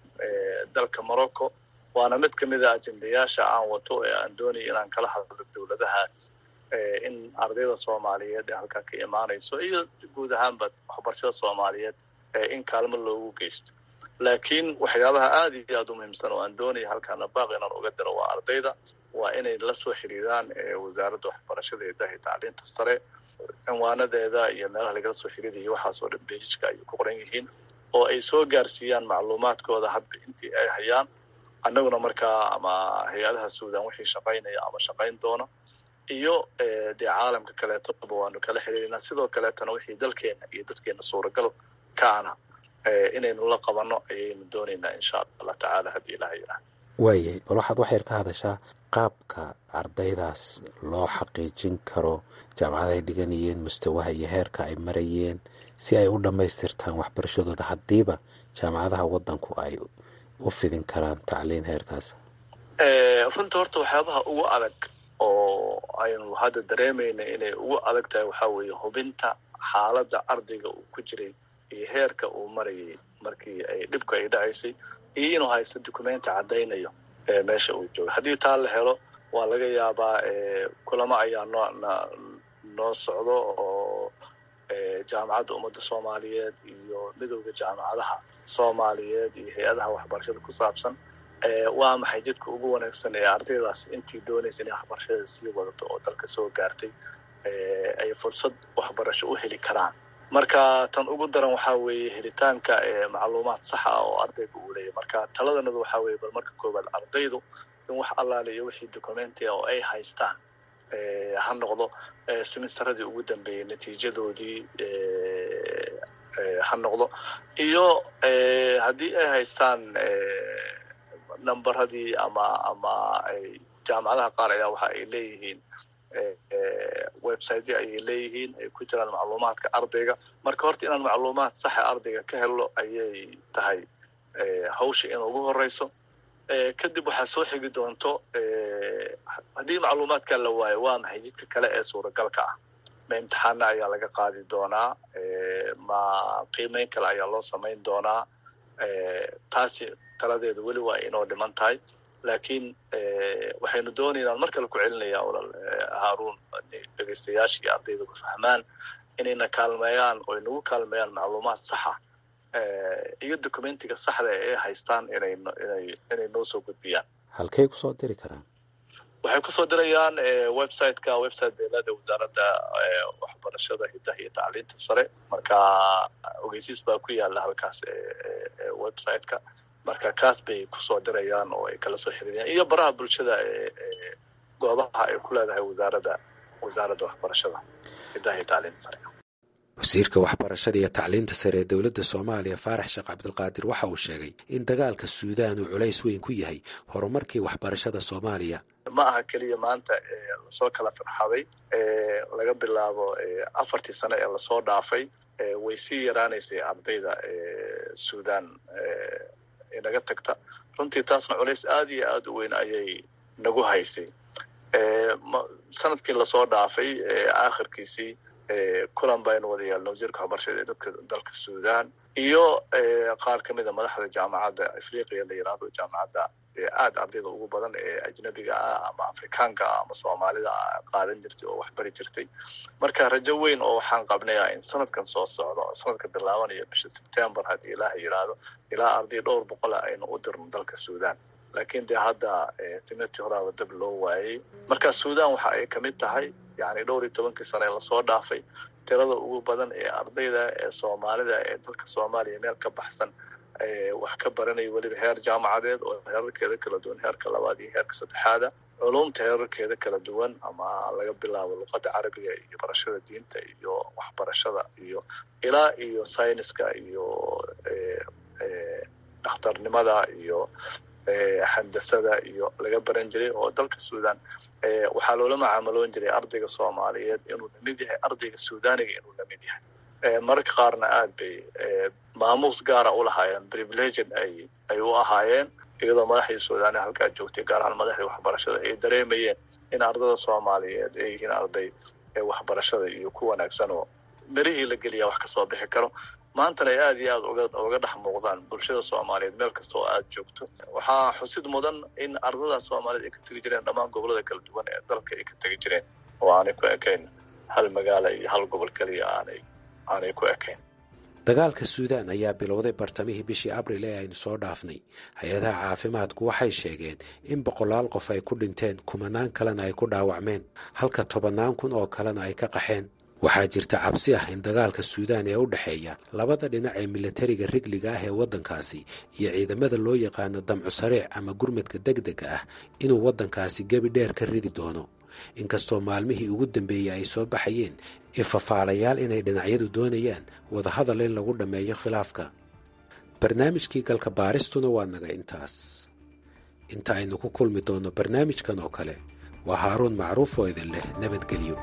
dalka morocco waana mid kamid a ajendayaasha aan wato ee aan doonayo inaan kala hadlo dowladahaas in ardayda soomaaliyeed ee halkaa ka imaanayso iyo guud ahaanba waxbarashada soomaaliyeed in kaalmo loogu geysto laakiin waxyaabaha aada iyo aada u muhiimsan oo aan doonaya halkaana baaq inaan uga diro waa ardayda waa inay la soo xiriiraan wasaaradda waxbarashada ee dahi tacliinta sare cinwaanadeeda iyo meelaha lagala soo xiriiraya waxaasoo dhan beejijka ayay ku qoran yihiin oo ay soo gaarsiiyaan macluumaadkooda hadba intii ay hayaan annaguna markaa ama hay-adaha suudan wixii shaqaynaya ama shaqayn doona iyo dee caalamka kaleetoba waanu kala xiriirinaa sidoo kaleetana wixii dalkeena iyo dadkeena suuragal kaana inaynu la qabanno ayaynu doonaynaa insha allah tacaala haddii ilaha yidhaah waayahay bal waxaad wax yar ka hadashaa qaabka ardaydaas loo xaqiijin karo jaamacadahay dhiganayeen mustawaha iyo heerka ay marayeen si ay u dhammaystirtaan waxbarashadooda haddiiba jaamacadaha waddanku ay u fidin karaan tacliin heerkaas runta horta waxyaabaha ugu adag oo aynu hadda dareemayna inay ugu adag tahay waxaa weeye hubinta xaaladda ardayga uu ku jiray iyo heerka uu marayay markii ay dhibka ay dhacaysay iyo inuu haysto documenti caddaynayo meesha uu jooga haddii taa la helo waa laga yaabaa kulamo ayaa noo noo socdo oo jaamacadda ummadda soomaaliyeed iyo midowda jaamacadaha soomaaliyeed iyo hay-adaha waxbarashada ku saabsan waa maxay jidka ugu wanaagsan ee ardaydaas intii doonaysa inay waxbarashada sii wadato oo dalka soo gaartay ay fursad waxbarasho u heli karaan marka tan ugu daran waxaa weeye helitaanka macluumaad saxa ah oo ardayga uu leeyahy marka taladanadu waxaa weeye bal marka koowaad ardaydu in wax allaale iyo wixii documenti oo ay haystaan ha noqdo simistaradii ugu dambeeyey natiijadoodii ha noqdo iyo haddii ay haystaan numberadii ama ama jaamacadaha qaar ayaa waxa ay leeyihiin websityo ayay leeyihiin ay ku jiraan macluumaadka ardayga marka horta inaan macluumaad saxa ardayga ka helno ayay tahay hawsha in ugu horeyso kadib waxaa soo xigi doonto haddii macluumaadka la waayo waa maxay jidka kale ee suuragalka ah ma imtixaana ayaa laga qaadi doonaa ma qiimeyn kale ayaa loo samayn doonaa taasi taladeeda weli waa inoo dhiman tahay laakiin waxaynu doonaynaan mar kale ku celinaya olal haarun dhegeystayaasha iyo ardayda ku fahmaan inayna kaalmeeyaan oo inagu kaalmeeyaan macluumaad saxa iyo documentiga saxda ee ay haystaan inay inay inay noo soo gudbiyaan halkay kusoo diri karaan waxay kusoo dirayaan websiteka website beelada wasaaradda waxbarashada hidaha iyo tacliinta sare marka ogeysiis baa ku yaala halkaas websiteka marka kaas bay kusoo dirayaan oo ay kala soo xiriirayaan iyo baraha bulshada goobaha ay ku leedahay wasaaradda wasaaradda waxbarashada hidaha iyo tacliinta sare wasiirka waxbarashada iyo tacliinta sare ee dowladda soomaaliya faarax sheekh cabdulqaadir waxa uu sheegay in dagaalka suudaan uu culays weyn ku yahay horumarkii waxbarashada soomaaliya ma aha keliya maanta lasoo kala farxaday laga bilaabo afartii sano ee lasoo dhaafay way sii yaraanaysay ardayda suudaan inaga tagta runtii taasna culays aada iyo aada u weyn ayay nagu haysay sanadkii lasoo dhaafay aakhirkiisii kulan baynu wada yeelna wasiirka waxbarashada ee dadka dalka suudaan iyo qaar ka mid a madaxda jaamacadda afriqiya la yidhaahdo jaamacadda aada ardayda ugu badan ee ajnabiga ah ama afrikaanka ah ama soomaalida ah qaadan jirtay oo waxbari jirtay marka rajo weyn oo waxaan qabnayaa in sanadkan soo socdo sanadka bilaabanaya bisha sebtembar haddii ilaaha yidhaahdo ilaa arday dhowr boqola aynu u dirno dalka suudaan laakiin dee hadda timirtii horaaba dab loo waayey marka suudaan waxa ay kamid tahay yani dhowr iyo tobankii sane lasoo dhaafay tirada ugu badan ee ardayda ee soomaalida ee dalka soomaaliya meel ka baxsan wax ka baranaya weliba heer jaamacadeed oo heerarkeeda kala duwan heerka labaad iyo heerka saddexaada culumta heerarkeeda kala duwan ama laga bilaabo luqadda carabiga iyo barashada diinta iyo waxbarashada iyo ilaa iyo sayniska iyo dhakhtarnimada iyo handasada iyo laga baran jiray oo dalka suudaan waxaa loola macaamaloon jiray ardayga soomaaliyeed inuu lamid yahay ardayga suudaniga inuu lamid yahay mararka qaarna aad bay maamuus gaara u lahaayeen privileged ay ay u ahaayeen iyadoo madaxdii suudaani halkaa joogtay gaar ahaan madaxdii waxbarashada ay dareemayeen in ardada soomaaliyeed ay yihiin arday waxbarashada iyo ku wanaagsan oo merihii la geliyaa wax kasoo bixi karo maantana ay aada iyo aada uga uga dhex muuqdaan bulshada soomaaliyeed meel kasta oo aada joogto waxaa xusid mudan in ardada soomaaliyeed ay ka tegi jireen dhammaan gobolada kala duwan ee dalka ay ka tegi jireen oo aanay ku ekayn hal magaala iyo hal gobol keliya aanay aanay ku ekayn dagaalka suudaan ayaa bilowday bartamihii bishii abril ee aynu soo dhaafnay hay-adaha caafimaadku waxay sheegeen in boqolaal qof ay ku dhinteen kumanaan kalena ay ku dhaawacmeen halka tobannaan kun oo kalena ay ka qaxeen waxaa jirta cabsi ah in dagaalka suudaan ee u dhexeeya labada dhinac ee milatariga rigliga ah ee waddankaasi iyo ciidamada loo yaqaano damcu sariic ama gurmadka degdega ah inuu waddankaasi gebi dheer ka ridi doono inkastoo maalmihii ugu dambeeyey ay soo baxayeen ifafaalayaal inay dhinacyadu doonayaan wadahadal in lagu dhammeeyo khilaafka barnaamijkii galka baaristuna waa naga intaas inta aynu ku kulmi doonno barnaamijkan oo kale waa haaruun macruuf oo idin leh nabadgelyo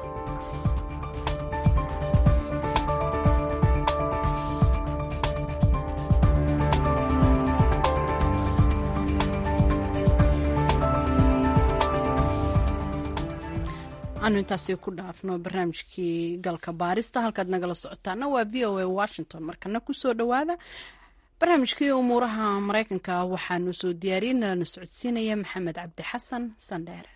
anu intaasi ku dhaafno barnaamijkii galka baarista halkaad nagala socotaana waa v o a washington markana kusoo dhowaada barnaamijkii umuuraha mareykanka waxaanu soo diyaariyey nalana socodsiinaya maxamed cabdi xasan sandheere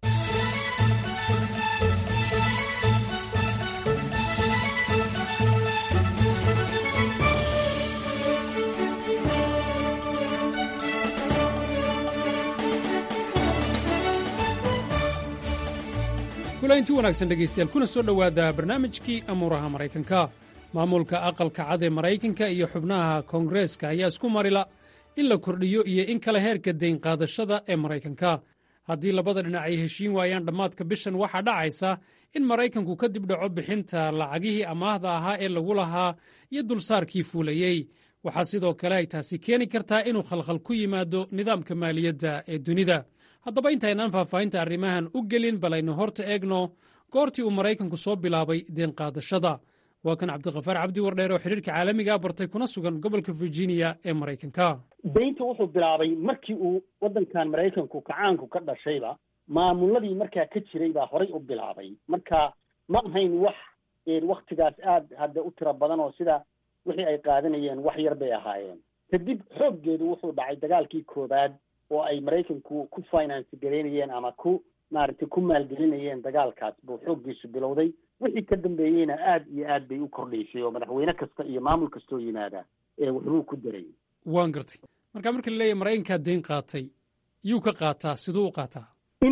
kulaynti wanaagsan dhegaystayaal kuna soo dhowaada barnaamijkii amuuraha maraykanka maamulka aqalka cad ee maraykanka iyo xubnaha koongareeska ayaa isku marila in la kordhiyo iyo in kale heerka dayn qaadashada ee maraykanka haddii labada dhinac ay heshiin waayaan dhammaadka bishan waxaa dhacaysa in maraykanku ka dib dhaco bixinta lacagihii amaahda ahaa ee lagu lahaa iyo dulsaarkii fuulayey waxaa sidoo kale ay taasi keeni kartaa inuu khalkhal ku yimaado nidaamka maaliyadda ee dunida haddaba intaynaan faahfaahinta arrimahan u gelin bal aynu horta eegno goortii uu maraykanku soo bilaabay deen qaadashada waa kan cabdikafaar cabdi wardheer oo xidhiirka caalamiga bartay kuna sugan gobolka virginia ee maraykanka daynta wuxuu bilaabay markii uu waddankan maraykanku kacaanku ka dhashayba maamuladii markaa ka jiray baa horay u bilaabay marka ma ahayn wax waktigaas aad hadda u tiro badan oo sida wixii ay qaadanayeen wax yar bay ahaayeen kadib xooggeedu wuxuu dhacay dagaalkii koowaad oo ay maraykanku ku finance garaynayeen ama ku maaragtay ku maalgelinayeen dagaalkaas buu xooggiisu bilowday wixii ka dambeeyeyna aad iyo aad bay u kordhaysay oo madaxweyne kasta iyo maamul kastoo yimaada ee waxbuu ku daray waan gartay marka marka la leeyahy maraykankaa dayn qaatay yuu ka qaataa siduu u qaataa in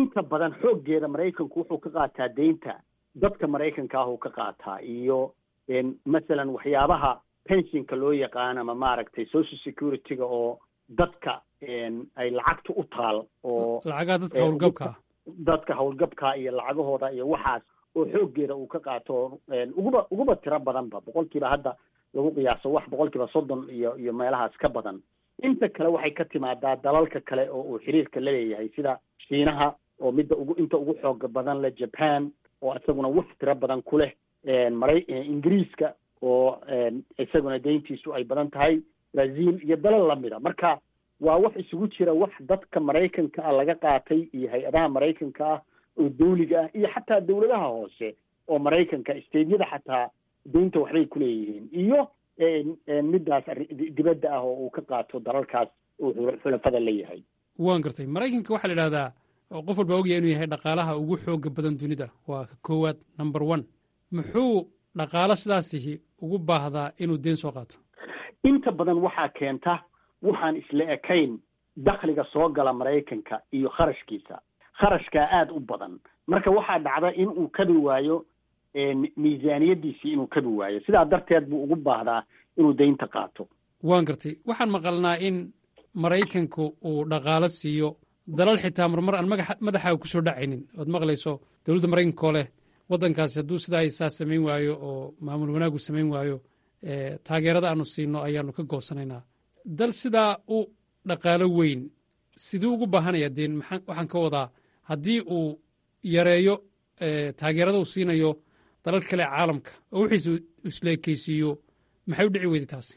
inta badan xooggeeda maraykanku wuxuu ka qaataa deynta dadka maraykanka ah uu ka qaataa iyo masalan waxyaabaha pensionka loo yaqaan ama maaragtay social security-ga oo dadka ay lacagta u taal oo lacagaha dadka howlgabka dadka howlgabka iyo lacagahooda iyo waxaas oo xooggeeda uu ka qaato uguba uguba tiro badanba boqolkiiba hadda lagu qiyaaso wax boqolkiiba soddon iyo iyo meelahaas ka badan inta kale waxay ka timaadaa dalalka kale oo uu xiriirka la leeyahay sida shiinaha oo midda ugu inta ugu xooga badan leh japan oo isaguna wax tiro badan ku leh maray ingiriiska oo isaguna deyntiisu ay badan tahay brazil iyo dalal lamida marka waa wax isugu jira wax dadka maraykanka ah laga qaatay iyo hay-adaha maraykanka ah oo dawliga ah iyo xataa dawladaha hoose oo maraykanka steydyada xataa deynta waxbay ku leeyihiin iyo middaas dibadda ah oo uu ka qaato dalalkaas uu xulafada leeyahay waan gartay maraykanka waxaa la idhahdaa oo qof walba ogaya inuu yahay dhaqaalaha ugu xooga badan dunida waa ka koowaad number one muxuu dhaqaalo sidaasihi ugu baahdaa inuu deen soo qaato inta badan waxaa keenta waxaan isla ekayn dakhliga soo gala maraykanka iyo kharashkiisa kharashkaa aada u badan marka waxaa dhacda in uu kabi waayo miisaaniyadiisii inuu kabi waayo sidaa darteed buu ugu baahdaa inuu deynta qaato waan gartay waxaan maqalnaa in maraykanku uu dhaqaalo siiyo dalal xitaa marmar aan maga madaxaaga kusoo dhacaynin ood maqlayso dowladda maraykanka oo leh waddankaasi hadduu sidaa isaa samayn waayo oo maamul wanaagu samayn waayo taageerada aanu siino ayaanu ka goosanaynaa dal sidaa u dhaqaalo weyn siduu ugu baahanaya deen maxaa waxaan ka wadaa haddii uu yareeyo taageerada uu siinayo dalal kale caalamka oo wixiisa isla ekeysiiyo maxay u dhici weyday taasi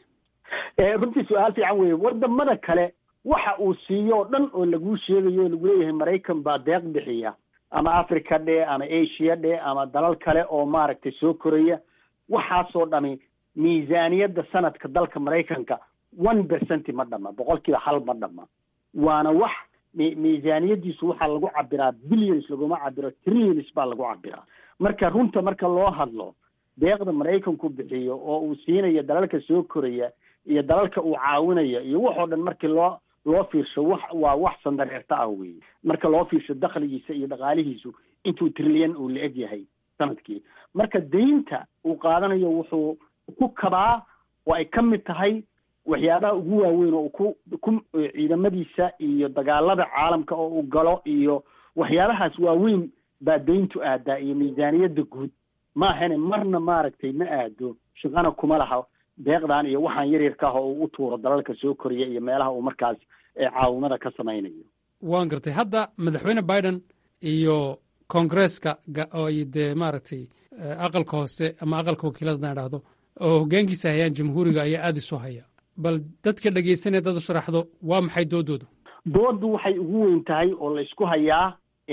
runtii su-aal fiican weeye wadamada kale waxa uu siiyo o dhan oo laguu sheegayo o lagu leeyahay maraykan baa deeq bixiya ama africa dhe ama asia dhe ama dalal kale oo maaragtay soo koraya waxaasoo dhami miisaaniyadda sanadka dalka maraykanka one percent ma dhama boqolkiiba hal ma dhama waana wax miisaaniyadiisu waxaa lagu cabiraa billions laguma cabiro trillions baa lagu cabiraa marka runta marka loo hadlo deeqda maraykanku bixiyo oo uu siinayo dalalka soo koraya iyo dalalka uu caawinayo iyo waxoo dhan markii loo loo fiirsho wax waa wax sandareerta ah weeye marka loo fiirsho dakhligiisa iyo dhaqaalihiisu intuu trilyan uu la eg yahay sanadkii marka deynta uu qaadanayo wuxuu ku kabaa oo ay ka mid tahay waxyaabaha ugu waaweyn oo ku ku ciidamadiisa iyo dagaalada caalamka oo uu galo iyo waxyaabahaas waaweyn baa deyntu aadaa iyo miisaaniyadda guud maahane marna maaragtay ma aado shaqana kuma laha deeqdan iyo waxaan yaryarka ah oo uu u tuuro dalalka soo koriya iyo meelaha uu markaas caawimada ka samaynayo waan gartay hadda madaxweyne biden iyo koongresska ay dee maaragtay aqalka hoose ama aqalka wakiilada hadaan idhaahdo oo hoggaankiisa hayaan jamhuuriga ayaa aada isu haya bal dadka dhegaysanaya dad u sharaxdo waa maxay doodoodu dooddu waxay ugu weyn tahay oo la isku hayaa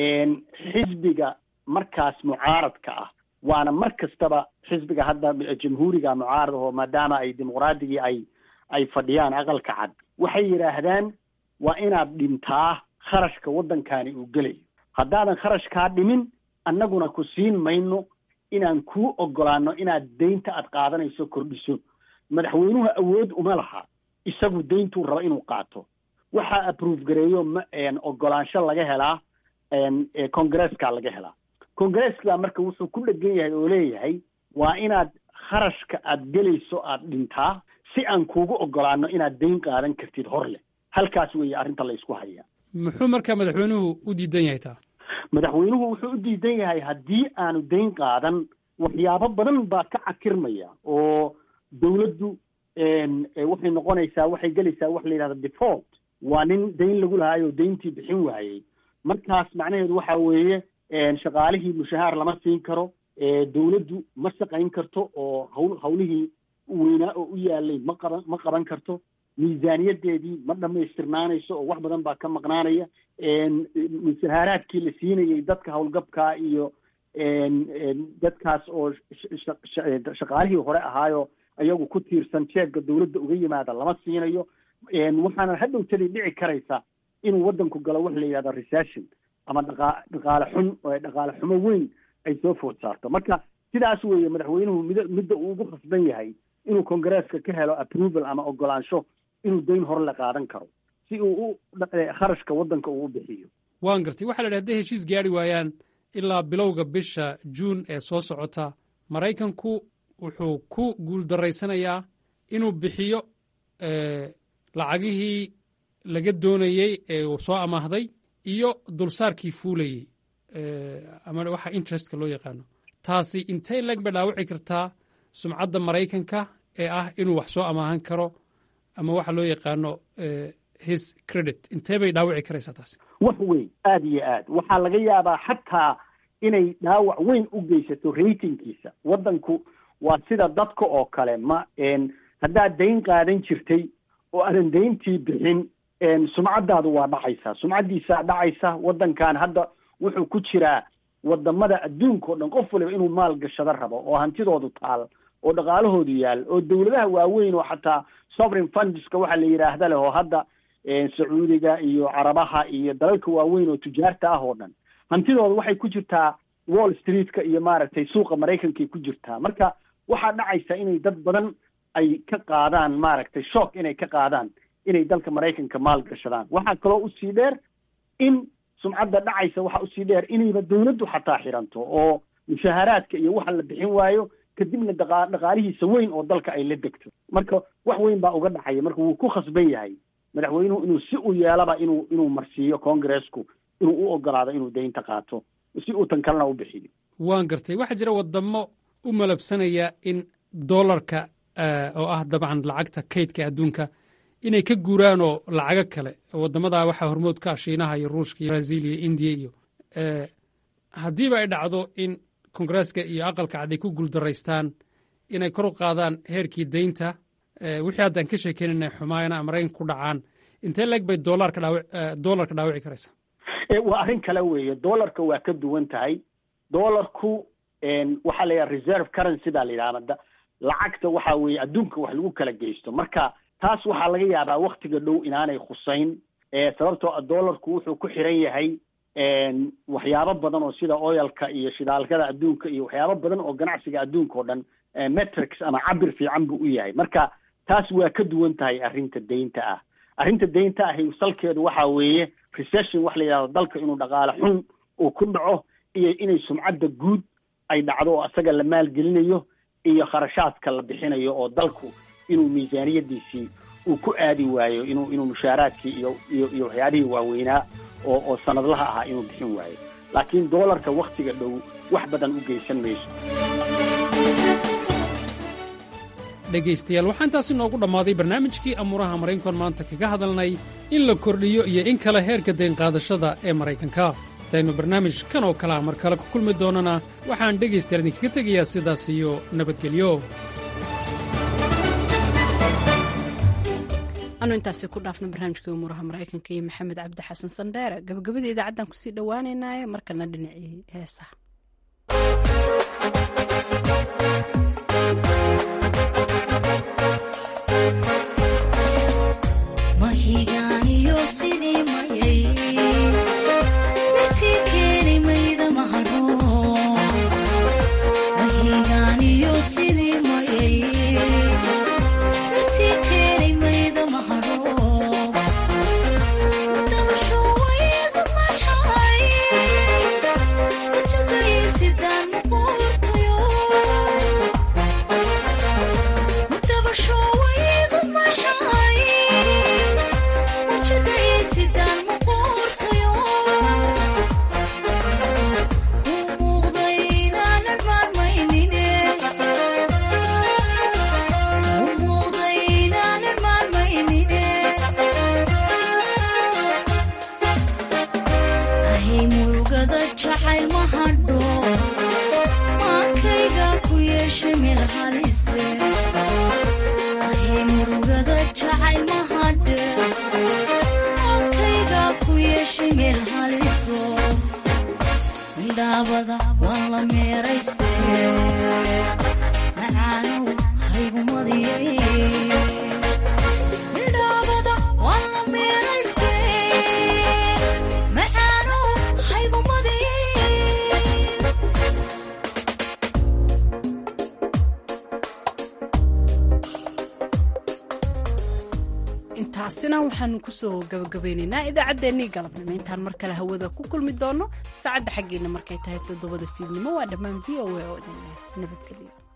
xisbiga markaas mucaaradka ah waana mar kastaba xisbiga hadda jamhuuriga mucaarad oo maadaama ay dimuqraadigii ay ay fadhiyaan aqalka cad waxay yidhaahdaan waa inaad dhintaa kharashka waddankani uu gelayo haddaadan kharashkaa dhimin annaguna ku siin mayno inaan kuu ogolaano inaad deynta aad qaadanayso kordhiso madaxweynuhu awood uma laha isagu deyntuu raba inuu qaato waxaa aprove gareeyo ogolaansho laga helaa congresska laga helaa congresska marka wuxuu ku dhegan yahay oo leeyahay waa inaad kharashka aad gelayso aad dhintaa si aan kuugu ogolaano inaad deyn qaadan kartid hor leh halkaas weeye arrinta la isku hayaa muxuu marka madaxweynuhu u diidan yahay taa madaxweynuhu wuxuu u diidan yahay haddii aanu deyn qaadan waxyaabo badan baa ka cakirmaya oo dawladdu waxay noqonaysaa waxay gelaysaa wax la yidhahda default waa nin deyn lagu lahaay oo deyntii bixin waayey markaas macnaheedu waxa weeye shaqaalihii mushahaar lama siin karo dawladdu ma shaqayn karto oo hawl hawlihii weynaa oo u yaalay ma qaban ma qaban karto miisaaniyadeedii ma dhamaystirnaanayso oo wax badan baa ka maqnaanaya mushahaaraadkii la siinayay dadka howlgabkaa iyo dadkaas oo shaqaalihii hore ahaayo ayagu ku tiirsan jeebka dawladda uga yimaada lama siinayo waxaana hadhowtadii dhici karaysa inuu waddanku galo waxa la yidhahda recession ama dhaqa dhaqaale xun dhaqaale xumo weyn ay soo food saarto marka sidaas weeye madaxweynuhu mid midda uu ugu khasban yahay inuu congresska ka helo approval ama ogolaansho inuu deyn hore la qaadan karo si uu u kharashka waddanka uu u bixiyo waan gartay waxaa la idhi hadday heshiis gaari waayaan ilaa bilowga bisha juun ee soo socota maraykanku wuxuu ku guuldarraysanayaa inuu bixiyo lacagihii laga doonayey ee uu soo amaahday iyo dulsaarkii fuulayey ama waxa interestka loo yaqaano taasi intay leg bay dhaawici kartaa sumcadda maraykanka ee ah inuu wax soo amaahan karo ama waxa loo yaqaano his credit intee bay dhaawici karaysaa taasi wax weyn aada iyo aad waxaa laga yaabaa xataa inay dhaawac weyn u geysato ratingkiisa waddanku waa sida dadka oo kale ma haddaad dayn qaadan jirtay oo aadan dayntii bixin sumcaddaadu waa dhacaysaa sumcaddiisaa dhacaysa waddankan hadda wuxuu ku jiraa wadamada adduunka o dhan qof waliba inuu maal gashado rabo oo hantidoodu taal oo dhaqaalahoodu yaal oo dowladaha waaweyn oo xataa sovereign fundska waxaa la yidhaahda leh oo hadda sacuudiga iyo carabaha iyo dalalka waaweyn oo tujaarta ah oo dhan hantidooda waxay ku jirtaa wall streetka iyo maaragtay suuqa maraykankay ku jirtaa marka waxaa dhacaysa inay dad badan ay ka qaadaan maaragtay shock inay ka qaadaan inay dalka maraykanka maal gashadaan waxaa kaloo usii dheer in sumcadda dhacaysa waxaa usii dheer inayba dawladdu xataa xiranto oo mushaaharaadka iyo waxa la bixin waayo kadibna dhaqa dhaqaalihiisa weyn oo dalka ay la degto marka wax weyn baa uga dhacaya marka wuu ku khasban yahay madaxweynuhu inuu si u yeelaba inuu inuu marsiiyo congressku inuu u ogolaado inuu daynta qaato si uu tan kalena u bixiyo waan gartay waxaa jira wadamo u malabsanaya in dollarka oo ah dabcan lacagta kaydka adduunka inay ka guuraan oo lacago kale wadamadaa waxaa hormood ka ah shiinaha iyo ruushka iyo brazil iyo indiya iyo haddiiba ay dhacdo in kongresska iyo aqalka cad ay ku guuldaraystaan inay kor u qaadaan heerkii daynta wixii haddaan ka sheekeynana xumaayana maraykanka ku dhacaan intee leeg bay dolarka doolarka dhaawici karaysaa waa arrin kale weeye doolarka waa ka duwan tahay doolarku waxaa la yidhaha reserve currency baa la yidhahda lacagta waxa weeye adduunka wax lagu kala geysto marka taas waxaa laga yaabaa waktiga dhow inaanay khusayn sababtoo a doolarku wuxuu ku xiran yahay waxyaabo badan oo sida oyalka iyo shidaalkada adduunka iyo waxyaabo badan oo ganacsiga adduunka oo dhan metrics ama cabir fiican buu u yahay marka taas waa ka duwan tahay arrinta deynta ah arrinta deynta ahi salkeedu waxa weeye recession wax la yidhahdo dalka inuu dhaqaale xun uu ku dhaco iyo inay sumcadda guud ay dhacdo oo isaga la maalgelinayo iyo kharashaadka la bixinayo oo dalku inuu miisaaniyadiisii uu ku aadi waayo inuu inuu mushaaraadkii iyo iyo iyo waxyaabihii waaweynaa oo oo sanadlaha ahaa inuu bixin waayo laakiin doolarka waktiga dhow wax badan u geysan mayso dhegaystayaal waxaa intaasi noogu dhammaaday barnaamijkii amuuraha maraykankan maanta kaga hadalnay in la kordhiyo iyo in kale heerka daynqaadashada ee maraykanka intaynu barnaamij kan oo kalea mar kale ku kulmi doonana waxaan dhegaystayaal idinkaga tegayaa sidaas iyo nabadgelyo anu intaasi ku dhaafno barnaamijkii umuuraha maraykanka iyo maxamed cabdi xasan sandheere gabagabadii idaacaddan kusii dhowaaneynaaye markana dhinacii heesaha taasina waxaanu kusoo gabagabeynaynaa idaacaddeenii galabnimo intaan mar kale hawada ku kulmi doono saacadda xaggeena markay tahay toddobada fiidnimo waa dhammaan v o a oo idin leh nabadgelyo